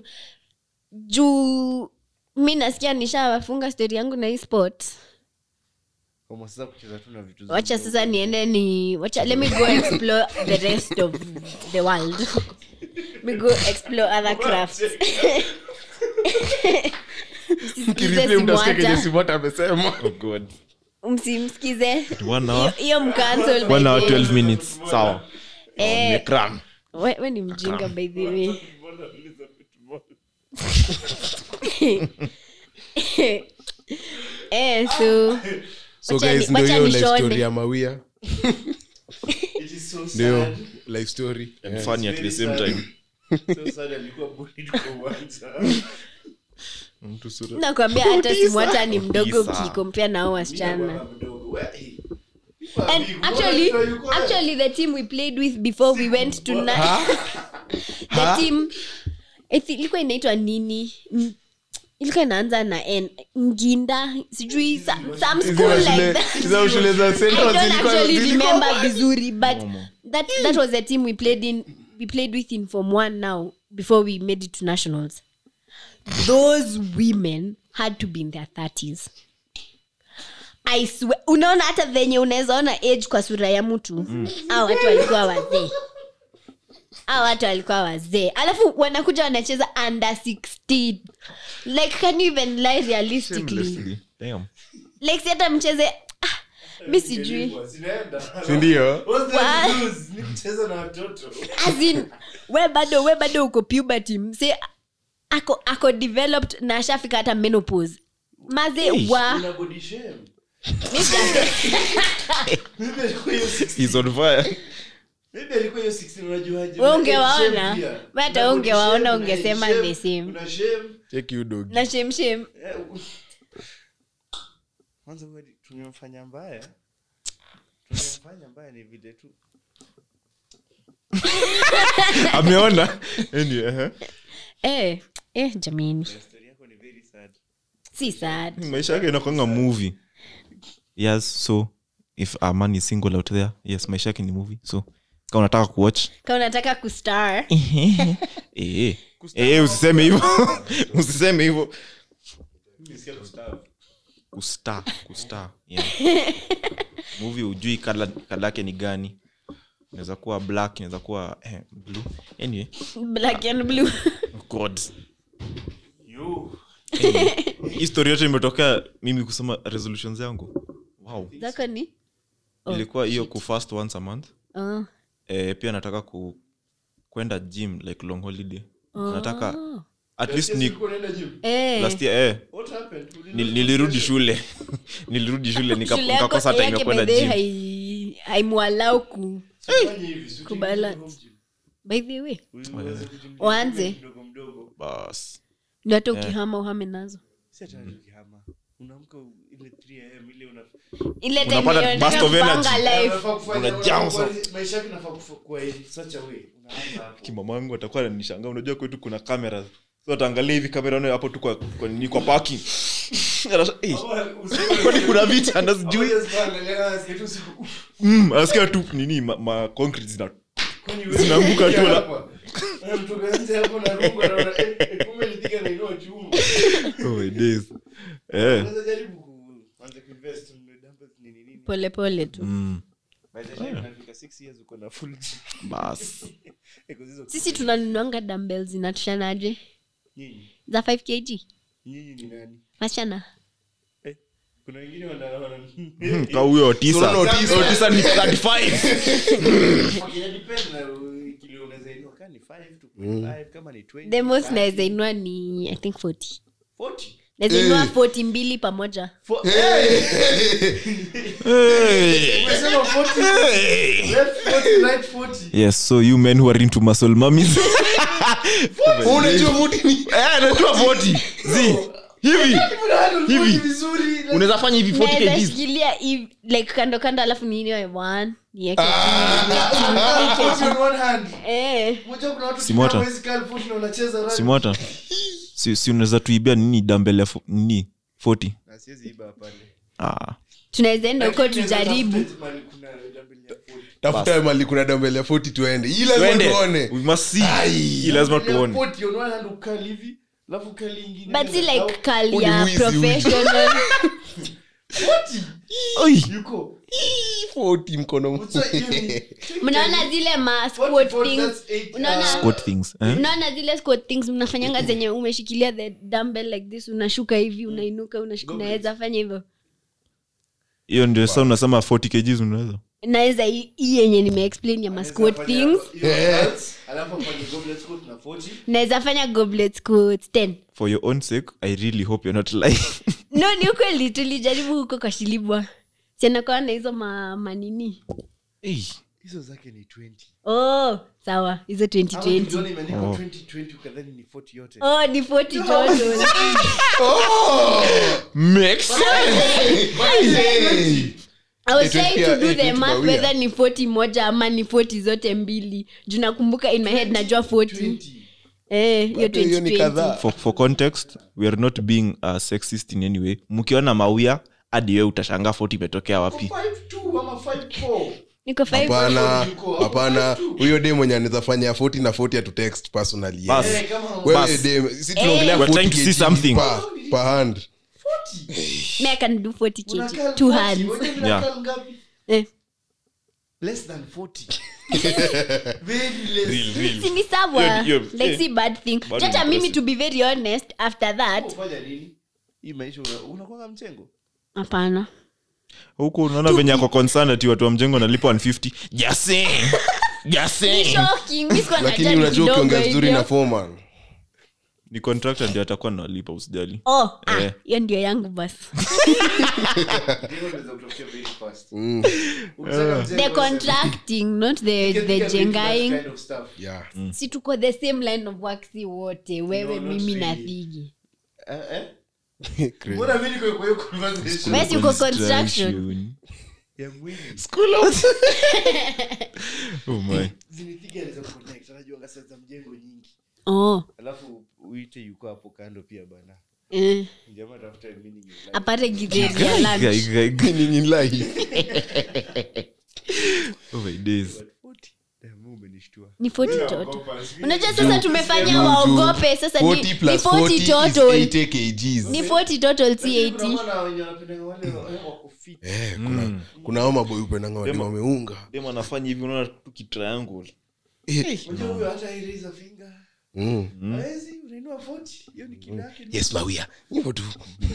juu mi nasikia nishawafunga stori yangu na hii sport Kama sasa kucheza tu na vitu wacha sasa niende ni wacha let me go explore the rest of the world me go explore other crafts Msisikize Simwata. simwata amesema oh god msimsikize one hour hiyo mcancel by one hour the way. 12 minutes sawa Eh, Nimecram. we, we ni mjinga by the way eh, so so Wacha guys ni- ndio wacha hiyo life nishone. story ya mawia It is so ndio sad. life story and funny at the very same sad. time So sad alikuwa bullied kwa uwanja. mtu sura nakwambia hata simwata ni mdogo Kabisa. ukikompea nao wasichana Bwana mdogo, we- hey. and Big, actually mbona yuko- actually the team we played with before we went to na- the team I think ilikuwa inaitwa nini N- ilikuwa inaanza na n nginda sijui some, some school like that hizo shule za St. I John's don't zilikuwa- actually zilikuwa- remember vizuri but that that was the team we played in we played with in form one now before we made it to nationals those women had to be in their 30s I swear, unaona hata venye unaweza ona age kwa sura ya mtu mm. au watu walikuwa wazee au watu walikuwa wazee alafu wanakuja wanacheza under 16 like can you even lie realistically Shamelessly. Damn. like si hata mcheze ah, mi sijui Zinaenda. sindio What's the What? news? Ni kucheza na watoto As in, we bado we bado uko puberty mse ako ako developed na ashafika hata menopause maze wa Una body shame. mi sija- Maybe alikuwa hiyo 16. He's on fire. Maybe alikuwa hiyo 16, unajuaje? We Una ungewaona. shame pia. We hata Una body ungewaona shame, una ungesema shame, the same. una shame. cheki udog na shemshem Eh, u- kwanza wewe tumemfanya mbaya tumemfanya mbaya ni vile tu ameona Anyway, uh-huh. eh, eh, jamini story yako ni very sad si sad maisha yake inakwanga movie yes so if a man is single out there yes maisha yake ni movie so kama unataka kuwatch ka unataka kustar eh, eh. Eh, usiseme hivyo usiseme hivyo Nimesikia kustaafu. kustar kustar yeah. movie ujui kala kala yake ni gani inaweza kuwa black inaweza kuwa eh, blue anyway black and blue god You. hii story yote imetokea mimi kusoma resolutions yangu wow zako ni Oh, ilikuwa hiyo kufast once a month oh. eh, pia nataka ku kwenda gym like long holiday nataka at least ni Eh. last year eh, nil- nilirudi shule nilirudi shule nika- Shule yako- nikakosa time ya yake kwenda by the way gym hai- haimwalau ku kubalance by the way Uanze. bas ndio hata ukihama uhame nazo ile time Unapata hiyo burst unataka of energy. kupanga life kimamangu atakuwa nanishangaa unajua kwetu kuna kamera so ataangalia hivi kamera nayo hapo tu kwa, kwa, nini kwa parking Anasha- eh, kwani kuna viti anazijui mm, anasikia tu nini ma, ma concrete zina Zinaanguka tu la- oh my days eh polepole tu mm, bas sisi tunanunuanga dumbbells zinatushanaje za 5 kg wasichana kuna wengine wana- wana- Hmm, ka huyo otisa Unaona Otisa? otisa ni 35 Okay, depend na, uh, kilo unaweza inua. Kama ni five to five, kama ni 20, the most 30, naweza inua ni i think 40 40. naweza inua 40 mbili pamoja For- hey. Umesema 40, left 40, right 40. yes so you men who are into muscle mummies unajua muti ni eh najua 40 zi hivi Kuna watu Hivi. 40 vizuri, na- unaweza fanya hivi 40 naweza kgs shikilia hivi, like kando kando alafu niinue one nieke Ah, 40 on one hand. eh Unajua kuna watu Simota. kina hawezi kaa 40 na wanacheza rugby. simota si, si unaweza tuibia nini dambele ya fo- nini 40 Na siwezi iba pale. ah. tunaweza enda huko Lakini tujaribu unaweza tafuta mahali kuna dumbbell ya 40. tafuta mali kuna dambele ya 40 tuende hii lazima Twende. tuone We must see. Hii lazima Dumbbell ya tuone 40 on one hand ukali hivi, alafu ukali ingine but si tena. like Au- kali Huu ni ya wizi, wizi. professional 40. Oi. Yuko. 40 mkono What's that? Hiyo ni- mnaona zile ma 40, squat 40, things that's eight, unaona uh, Squat things eh? unaona zile squat things mnafanyanga zenye umeshikilia the dumbbell like this unashuka hivi unainuka unash- unaweza fanya hivyo hiyo ndio sa unasema 40 kgs unaweza naweza hii hii yenye nimeexplain ya ma squat Anaweza things fanya hiyo dance, alafu afanye goblet squat na 40. naweza fanya goblet squats 10 for your own sake i really hope you're not lying no ni ukweli tulijaribu huko kwa shilibwa sianakaa na hizo ma, manini hey. hizo zake ni 20 oh sawa hizo Ama 2020 ukiona imeandikwa Oh. 2020 ukadhani ni 40 yote oh ni 40 total Max. I was Eh, trying to 20 do eh, the 20 math bawia. whether ni 40 moja ama ni 40 zote mbili juu nakumbuka in my head najua 40 20 eh hiyo Bado hiyo ni 2020 kadhaa for, for context we are not being uh, sexist in any way mkiona mawia hadi we utashangaa 40 imetokea wapi 52 ama 54 niko 5 hapana Yuko. hapana huyo de mwenye anaweza fanya 40 na 40 atu text personally Bas. Eh, kama wewe Bas. de si tunaongelea We're 40 trying to see kg something. per, per hand 40 me i can do 40 kg Unakaa two 40, hands wewe unakaa Yeah. ngapi? eh less than 40 very less si ni sawa Hiyo- hiyo- like eh, si bad thing bado hata ni mimi impressive. to be very honest after that Ufanya nini hii maisha una- unakwanga mchengo hapana huku unaona venye ako concerned ati watu wa mjengo nalipa 150 jase jase shocking mimi sikuwa lakini najali unajua kidogo ukiongea vizuri hivyo. na foreman ni contractor ndio atakuwa nalipa usijali oh ah, Eh. hiyo ndio yangu basi Mjengo unaweza kutokea very fast Mm, Ukisema mjengo, the unasema, contracting not the, you can the think of it, that jengaing kind of stuff. yeah. si tuko the same line of work si wote wewe No, not mimi na really. thigi Eh, eh? Crazy. Mbona mimi niko kwa hiyo conversation Wewe si uko construction ya mwili oh my zinithiga anaweza kuconnect anajua ngasa za mjengo nyingi oh alafu uite yuko hapo kando pia bana eh, jamaa tafuta meaning in life. apate githeri ya lunch Guy, guy, guy. Meaning in life. Oh my days. But 40, damn, wewe umenishtua. ni 40 total Naogopa, sijui- unajua sasa tumefanya Juu, waogope sasa ni, 40 ni plus 40 40 is total 80 kgs. ni 40 total si Lakini 80 kuna wenye wanapendanga wale wa- wako fit. Eh, kuna kuna hao maboy upendanga wadi Demo. wameunga dem anafanya hivi unaona tu kitriangle Eh, Unajua huyo hata hii raise a finger. Mm. Hawezi, unainua 40, hiyo ni kilo yake. yes mawia hivyo tu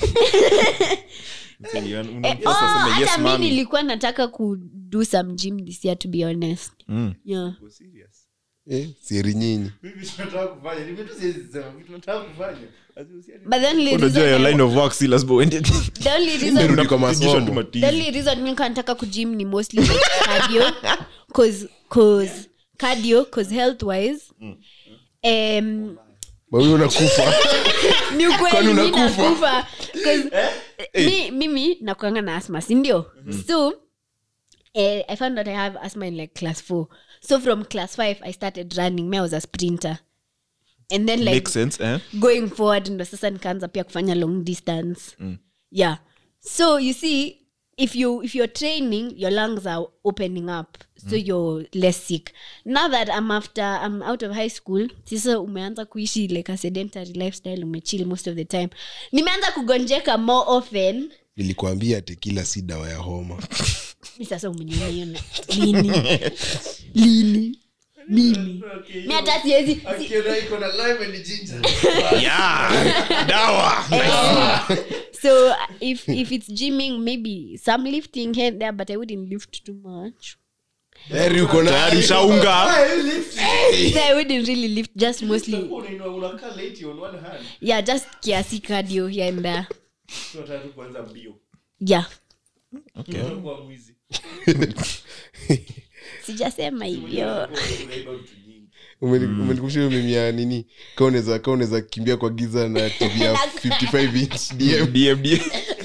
Una- Eh, unamforce oh, aseme, hata yes, mi mommy. nilikuwa nataka kudo some gym this year to be honest Mm. yeah. Uko serious? eh, siri nyinyi Mimi tunataka kufanya, ni vitu siwezi sema, vitu tunataka kufanya. Lazima usiani- but the only unajua reason your I- line of work si lazima uende the only reason Nirudi kwa Unarudisha tu masomo matizi. the only reason mi nilikuwa nataka kujim ni mostly like cardio cause cause cardio cause health wise um, mawia unakufa ni ukweli Kwani mi unakufa? nakufa 'Cause, mi, mimi nakuanga na asma sindio so eh, i found out i have asthma in like class four so from class five i started running me i was a sprinter and then like Makes sense, eh? going forward ndo sasa nikaanza pia kufanya long distance yeah so you see if you if you're training your lungs are opening up so you're less sick now that i'm after i'm out of high school sasa umeanza kuishi like a sedentary lifestyle umechill most of the time nimeanza kugonjeka more often nilikuambia ati kila si dawa ya homa mi sasa umeniona hiyo na- lini lini mimi Okay, mi hata siwezi si- akiona iko na lime and ginger. so if if it's gymming maybe some lifting here and there but i wouldn't lift too much heri uko na tayari ushaunga Ah, hii lift. so i wouldn't really lift just mostly Utakuwa unainua- unakaa late on one hand. yeah just kiasi cardio here and there Tunataka tu kuanza mbio. yeah Utakuwa mwizi. sijasema hivyo Unaiba vitu nyingi. Umeni- umenikumbusha hiyo mimi ya nini ka unaweza ka unaweza kimbia kwa giza na tv ya 55 inch dm DMD.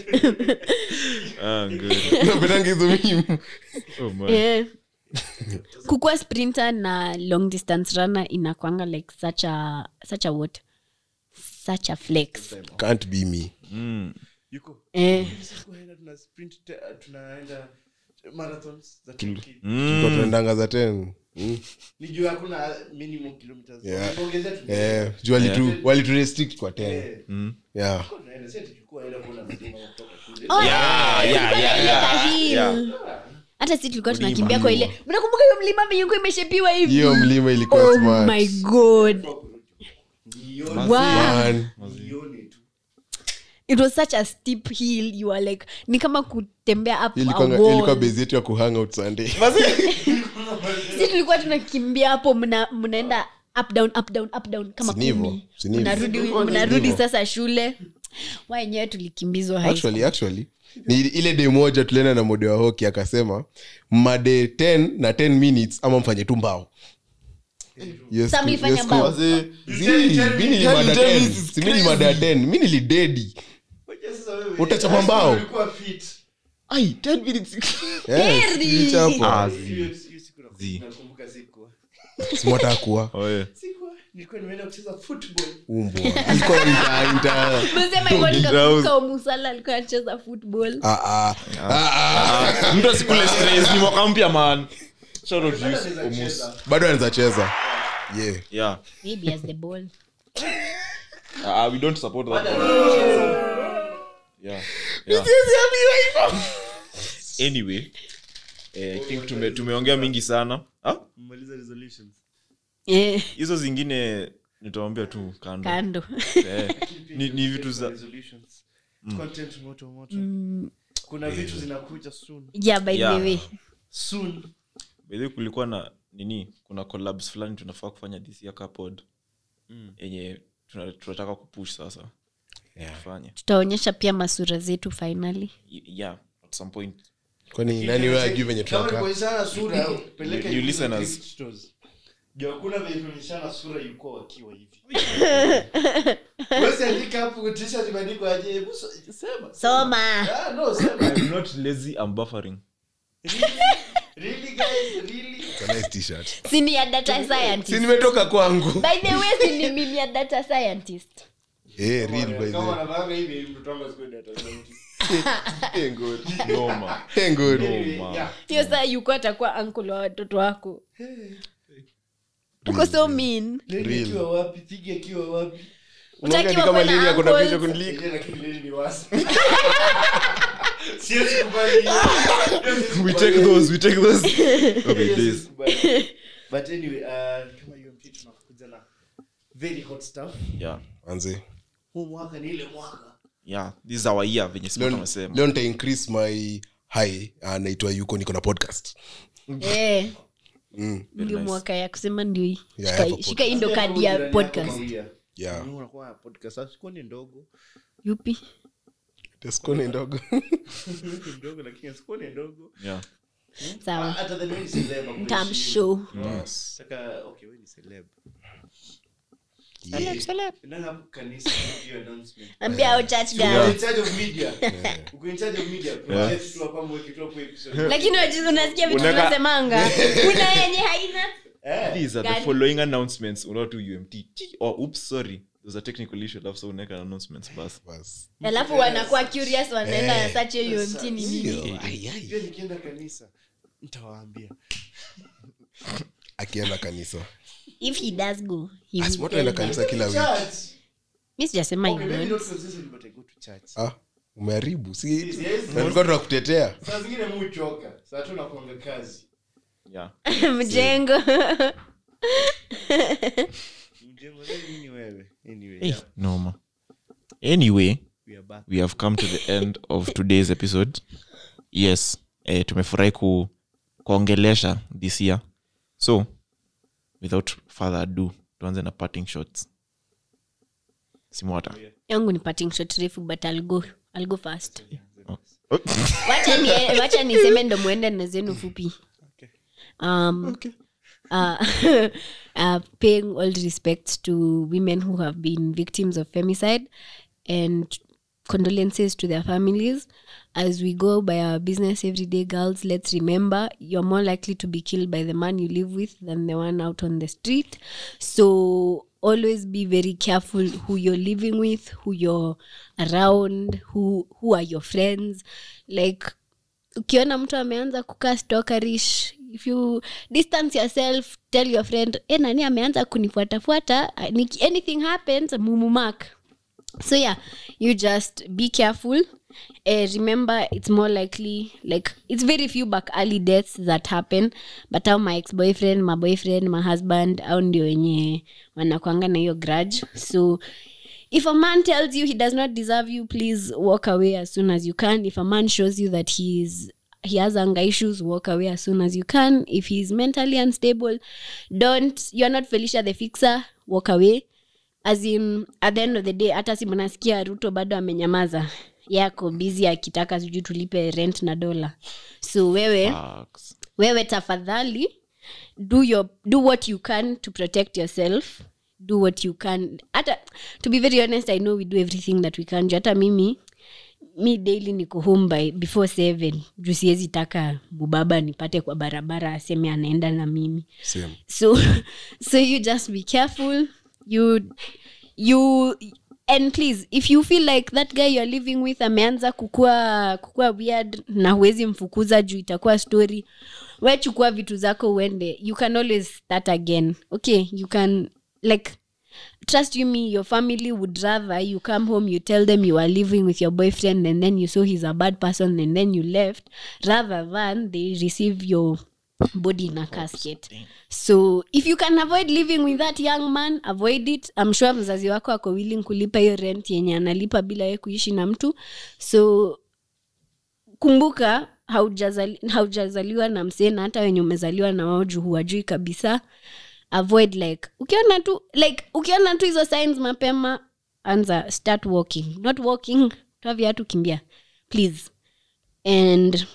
Ah, good. napendanga hizo mimi Oh, man. Eh. kukua sprinter na long distance runner inakwanga like such a such a what such a flex can't be me Mm. Yuko. eh. Sisi kuenda tuna sprint te- tunaenda marathons za 10K. Tulikuwa tunaendanga za 10 Mm. ni juu hakuna minimum kilometers Yeah. Tuongezea tu- Eh, juu walitu walitu restrict kwa 10 Eh, yeah tunaenda, si ati tulikuwa enda kuona mlima kutoka kule. Oh, Yeah, yeah, tulikuwa yeah, tunaenda yeah, hill. yeah. hata si tulikuwa tunakimbia kwa ile mnakumbuka hiyo mlima miyungu imeshepiwa hivi hiyo mlima ilikuwa oh smart my god Nione- wow. Man, nione tu. it was such a steep hill you are like ni kama kutembea up a ilikuwa wall. ilikuwa base yetu ya kuhang out sunday si tulikuwa tunakimbia hapo mna- mnaenda up down up down up down kama Si ni hivyo, kumi si ni hivyo. mnarudi Si mnarudi hivyo. sasa shule wa wenyewe tulikimbizwa high school. actually actually ni ile day moja tulienda na mode wa hoki akasema made 10 na 10 minutes ama mfanye tu mbao Yes, Sa ku- mlifanya yes, ku- mbao? Zii, Tell- tell mi me- nilimada tell me 10. this is Si mi nilimada 10 mi nilidedi Ngoja sasa wewe, Utachapa high school mbao? ulikuwa fit. Ai, 10 minutes. Yes, Heri. nilichapa. Ah, Hiyo- hiyo siku nakumbuka- Zi. nakumbuka sikuwa. Simwataka kuwa Oh, yeah. Sikuwa, nilikuwa nimeenda kucheza football. umbwa alikuwa nita- nita- Msema hivyo nikakumbuka Omusala alikuwa anacheza football Ah, ah. Ah, ah. mtu asikule stress ni mwaka mpya man Shout out to you, Anaweza Omus. kucheza. bado anaweza cheza yeah yeah maybe as the ball uh, we don't support that yeah yeah anyway eh, i think tume, tumeongea mingi sana Ah? Mmaliza resolutions. eh, hizo zingine nitawambia tu kando kando eh, ni, ni vitu za Resolutions. Content moto moto. kuna vitu zinakuja soon yeah by Yeah. the way soon bedhi kulikuwa na nini kuna collabs fulani tunafaa kufanya this year kapod yenye tuna- tunataka kupush sasa tufanye tutaonyesha pia masura zetu finally Y- yeah at some point kwani nani we ajui venye Kama ni tunakaa kuonyeshana sura peleka New hivi listeners. thrift stores. Juu hakuna venye kuonyeshana sura ilikuwa wakiwa hivi Wewe andika hapo t-shirt imeandikwa aje hebu so- sema soma ah no sema I'm not lazy I'm buffering really guys really It's a nice t-shirt. sini ya data si scientist nimetoka kwangu by the way sini mimi ya data scientist Eh, real by the kama way. wanavanga hivi mtoto wangu asikwenda tofauti Eh, good. noma Eh, good. Anyway, man. yeah. hiyo saa yuko atakuwa ankle wa watoto wako uko so mean Lady Real. akiwa wapi Thigi akiwa wapi Unaongea ni Utakiwa kama kuwa na lini ako na uncles. picha kuniliko. Ile lakini lady ni wasi siwezi kubali hiyo. Siwezi we kubali take hiyo. those we take those okay Siwezi this kubali. but anyway uh, kama UMT tunakuja na very hot stuff yeah manze huu mwaka ni ile mwaka yeah this is our year venye simon leo amesema leo nita increase my high anaitwa yuko niko na podcast Eh, mm. ndio mwaka ya kusema ndio hii. Yeah, Shika- I have a shika hii ndo kadi ya podcast yeah unakuwa podcast sasa sikuwa ni ndogo yupi teskoni ndogo Ni ndogo lakini sikuwa ni ndogo yeah sawa hata then wewe ni celeb hakuheshimu. tamshow yes. Saka, okay wewe ni celeb yeah. Nanga kanisa hiyo announcement ambia au church Uko girl in charge of media. Uko in charge of media. Project tu hapa mweke tu hapo episode. lakini wajizi unasikia vitu Unaka- unasemanga kuna yenye haina Eh. these are the Gani? following announcements unao tu umt Chi- oh oops sorry there's a technical issue alafu so unaweka announcements basi Bas. alafu wanakuwa curious wanaenda Eh. sache hiyo mtini nini Hiyo, ai, ai. Pia nikienda kanisa nitawaambia akienda kanisa if he does go he will asimoto tell enda me. kanisa kila wiki Church. mi sijasema Okay, maybe hivyo not consistent, but I go to church. ah, umeharibu si Yes, na tulikuwa tunakutetea saa zingine mu choka saa tu nakuanga kazi yeah mjengo mjengo leo nini wewe anyway hey, yeah, noma anyway we are back we have come to the end of today's episode yes eh, tumefurahi ku, kuongelesha this year so without further ado tuanze na parting shots simwata yangu ni parting shot refu but I'll go, I'll go first oh. wacha ni- wacha niseme ndo mwende na zenu fupi Okay. um, uh, uh, paying all respect to women who have been victims of femicide and condolences to their families as we go by our business every day girls let's remember you're more likely to be killed by the man you live with than the one out on the street so always be very careful who you're living with who you're around who who are your friends like ukiona mtu ameanza kukaa stokerish if you distance yourself tell your friend e nani ameanza kunifuatafuata Ni- anything happens mumumak so yeah you just be careful uh, remember it's more likely like it's very few back early deaths that happen but au my ex boyfriend my boyfriend my husband au ndio wenye wanakwanga na hiyo grudge so if a man tells you he does not deserve you please walk away as soon as you can if a man shows you that he is he has anger issues walk away as soon as you can if he's mentally unstable don't you're not felicia the fixer walk away as in at the end of the day hata si mnasikia ruto bado amenyamaza yako bizi akitaka sijui tulipe rent na dola so wewe Facts. wewe tafadhali do your do what you can to protect yourself do what you can hata to be very honest i know we do everything that we can Ju hata mimi mi daily niko home by before seven juu siwezi taka mubaba nipate kwa barabara aseme anaenda na mimi Same. so so you just be careful you you and please if you feel like that guy you're living with ameanza kukua kukua weird na huwezi mfukuza juu itakuwa story we chukua vitu zako uende you can always start again okay you can like trust you me your family would rather you come home you tell them you are living with your boyfriend and then you saw he's a bad person and then you left rather than they receive your body in a casket so if you can avoid living with that young man avoid it i'm sure mzazi wako ako willing kulipa hiyo rent yenye analipa bila ye kuishi na mtu so kumbuka haujazali- haujazaliwa na msee na hata wenye umezaliwa na wao juu huwajui kabisa avoid like ukiona tu like ukiona tu hizo signs mapema anza start walking not walking toa viatu kimbia please and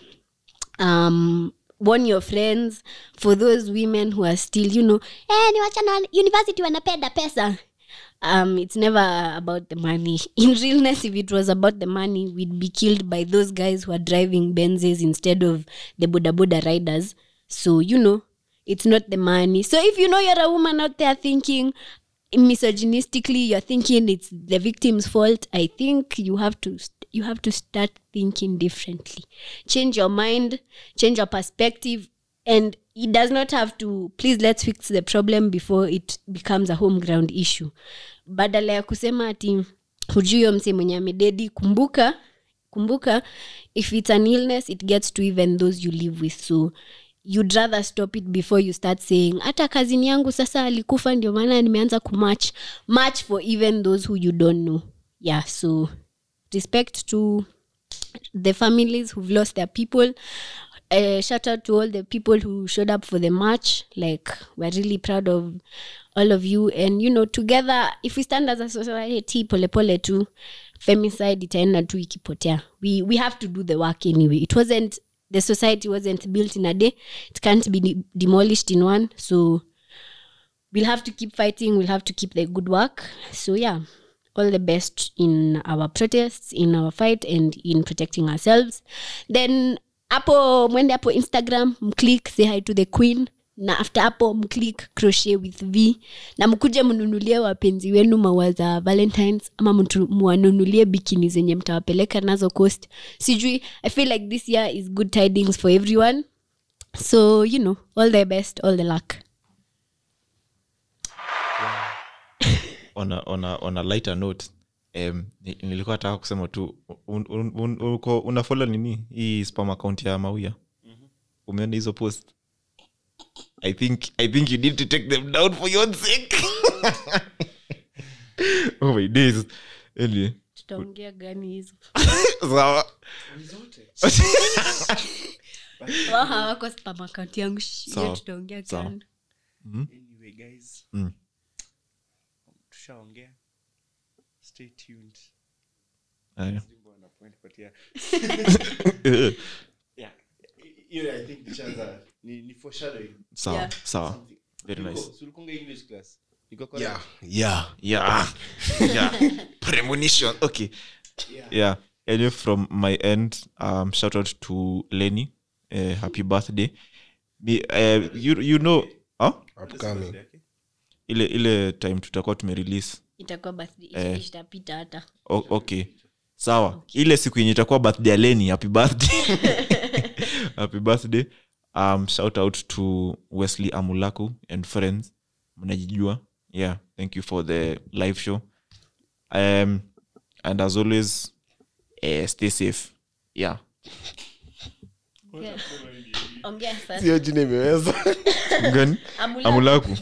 um warn your friends for those women who are still you know eh, ni wachana wa university wanapenda pesa um it's never about the money in realness if it was about the money we'd be killed by those guys who are driving benzes instead of the boda boda riders so you know it's not the money so if you know you're a woman out there thinking misogynistically you're thinking it's the victim's fault i think you have to you have to start thinking differently change your mind change your perspective and it does not have to please let's fix the problem before it becomes a home ground issue badala ya kusema ati hujui huyo mse mwenye amededi kumbuka kumbuka if it's an illness it gets to even those you live with so you'd rather stop it before you start saying hata kazini yangu sasa alikufa ndio maana nimeanza kumatch match for even those who you don't know yeah so respect to the families who've lost their people uh, shout out to all the people who showed up for the march like we're really proud of all of you and you know together if we stand as a society polepole tu femicide itaenda tu ikipotea we, we have to do the work anyway it wasn't the society wasn't built in a day it can't be de- demolished in one so we'll have to keep fighting we'll have to keep the good work so yeah all the best in our protests in our fight and in protecting ourselves then hapo mwende hapo instagram mclick say hi to the queen na after hapo mclick crochet with v na mkuje mnunulie wapenzi wenu maua za valentines ama mtu- mwanunulie bikini zenye mtawapeleka nazo coast sijui i feel like this year is good tidings for everyone so you know all the best all the luck on a, on a, on a lighter note um, ni- nilikuwa nataka kusema tu un, un, un, uko unafolo nini hii spam account ya mauya umeona hizo post i think i think you need to take them down for your own sake oh my days anyway tutaongea gani hizo sawa Wao hawako spam account yangu Shh, hiyo Sawa, tutaongea sawa. kando anyway guys Mm. tushaongea stay tuned Aya. Simba wana point, but yeah. Yeah. Hiyo I think nishaanza ni ni foreshadowing sawa Yeah. sawa something. very nice Ulikuwa- si ulikunga english class Niko correct? yeah yeah yeah yeah premonition okay Yeah. yeah anyway from my end um shout out to lenny uh, happy birthday Me, uh, you, you know huh? upcoming Okay. ile ile time tutakuwa tumerelease itakuwa birthday Eh. itapita hata o, okay sawa ile siku yenye itakuwa birthday ya leni happy birthday happy birthday um shout out to wesley amulaku and friends mnajijua yeah thank you for the live show um and as always uh, stay safe yeah ongea sasa sio jina imeweza gani Amulaku. amulaku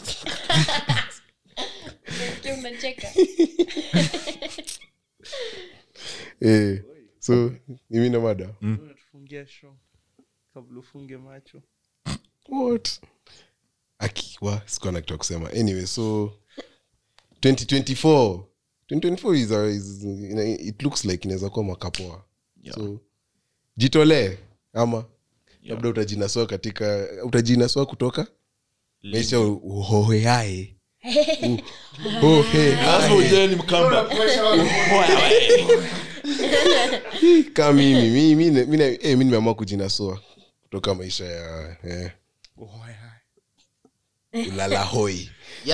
Umesikia unacheka eh, so mimi na mada Unatufungia show kabla ufunge macho what akiwa sikuwa na kitu ya kusema anyway so 2024 2024 is, a, is ina- it looks like inaweza kuwa mwaka poa Yeah. so jitolee ama labda utajinasua katika utajinasua kutoka maisha uhoheae ka mimi mi- mi mi- mi- eh, mi nimeamua kujinasua kutoka maisha ya eh, ulala hoi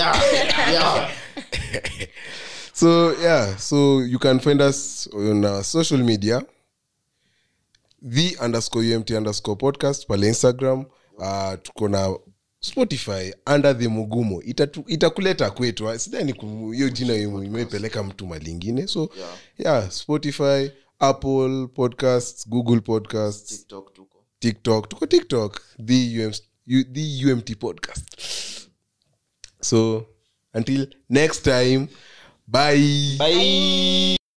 so yeah so you can find us on uh, social media the underscore umt underscore podcast pale instagram uh, tuko na spotify under the mugumo Itatu- itakuleta kwetu ah, sidhani ku- hiyo jina ime- imepeleka mtu malingine so yeah. yeah spotify apple podcasts google podcasts tiktok tuko tiktok the, UM, U, the umt podcast so until next time bye bye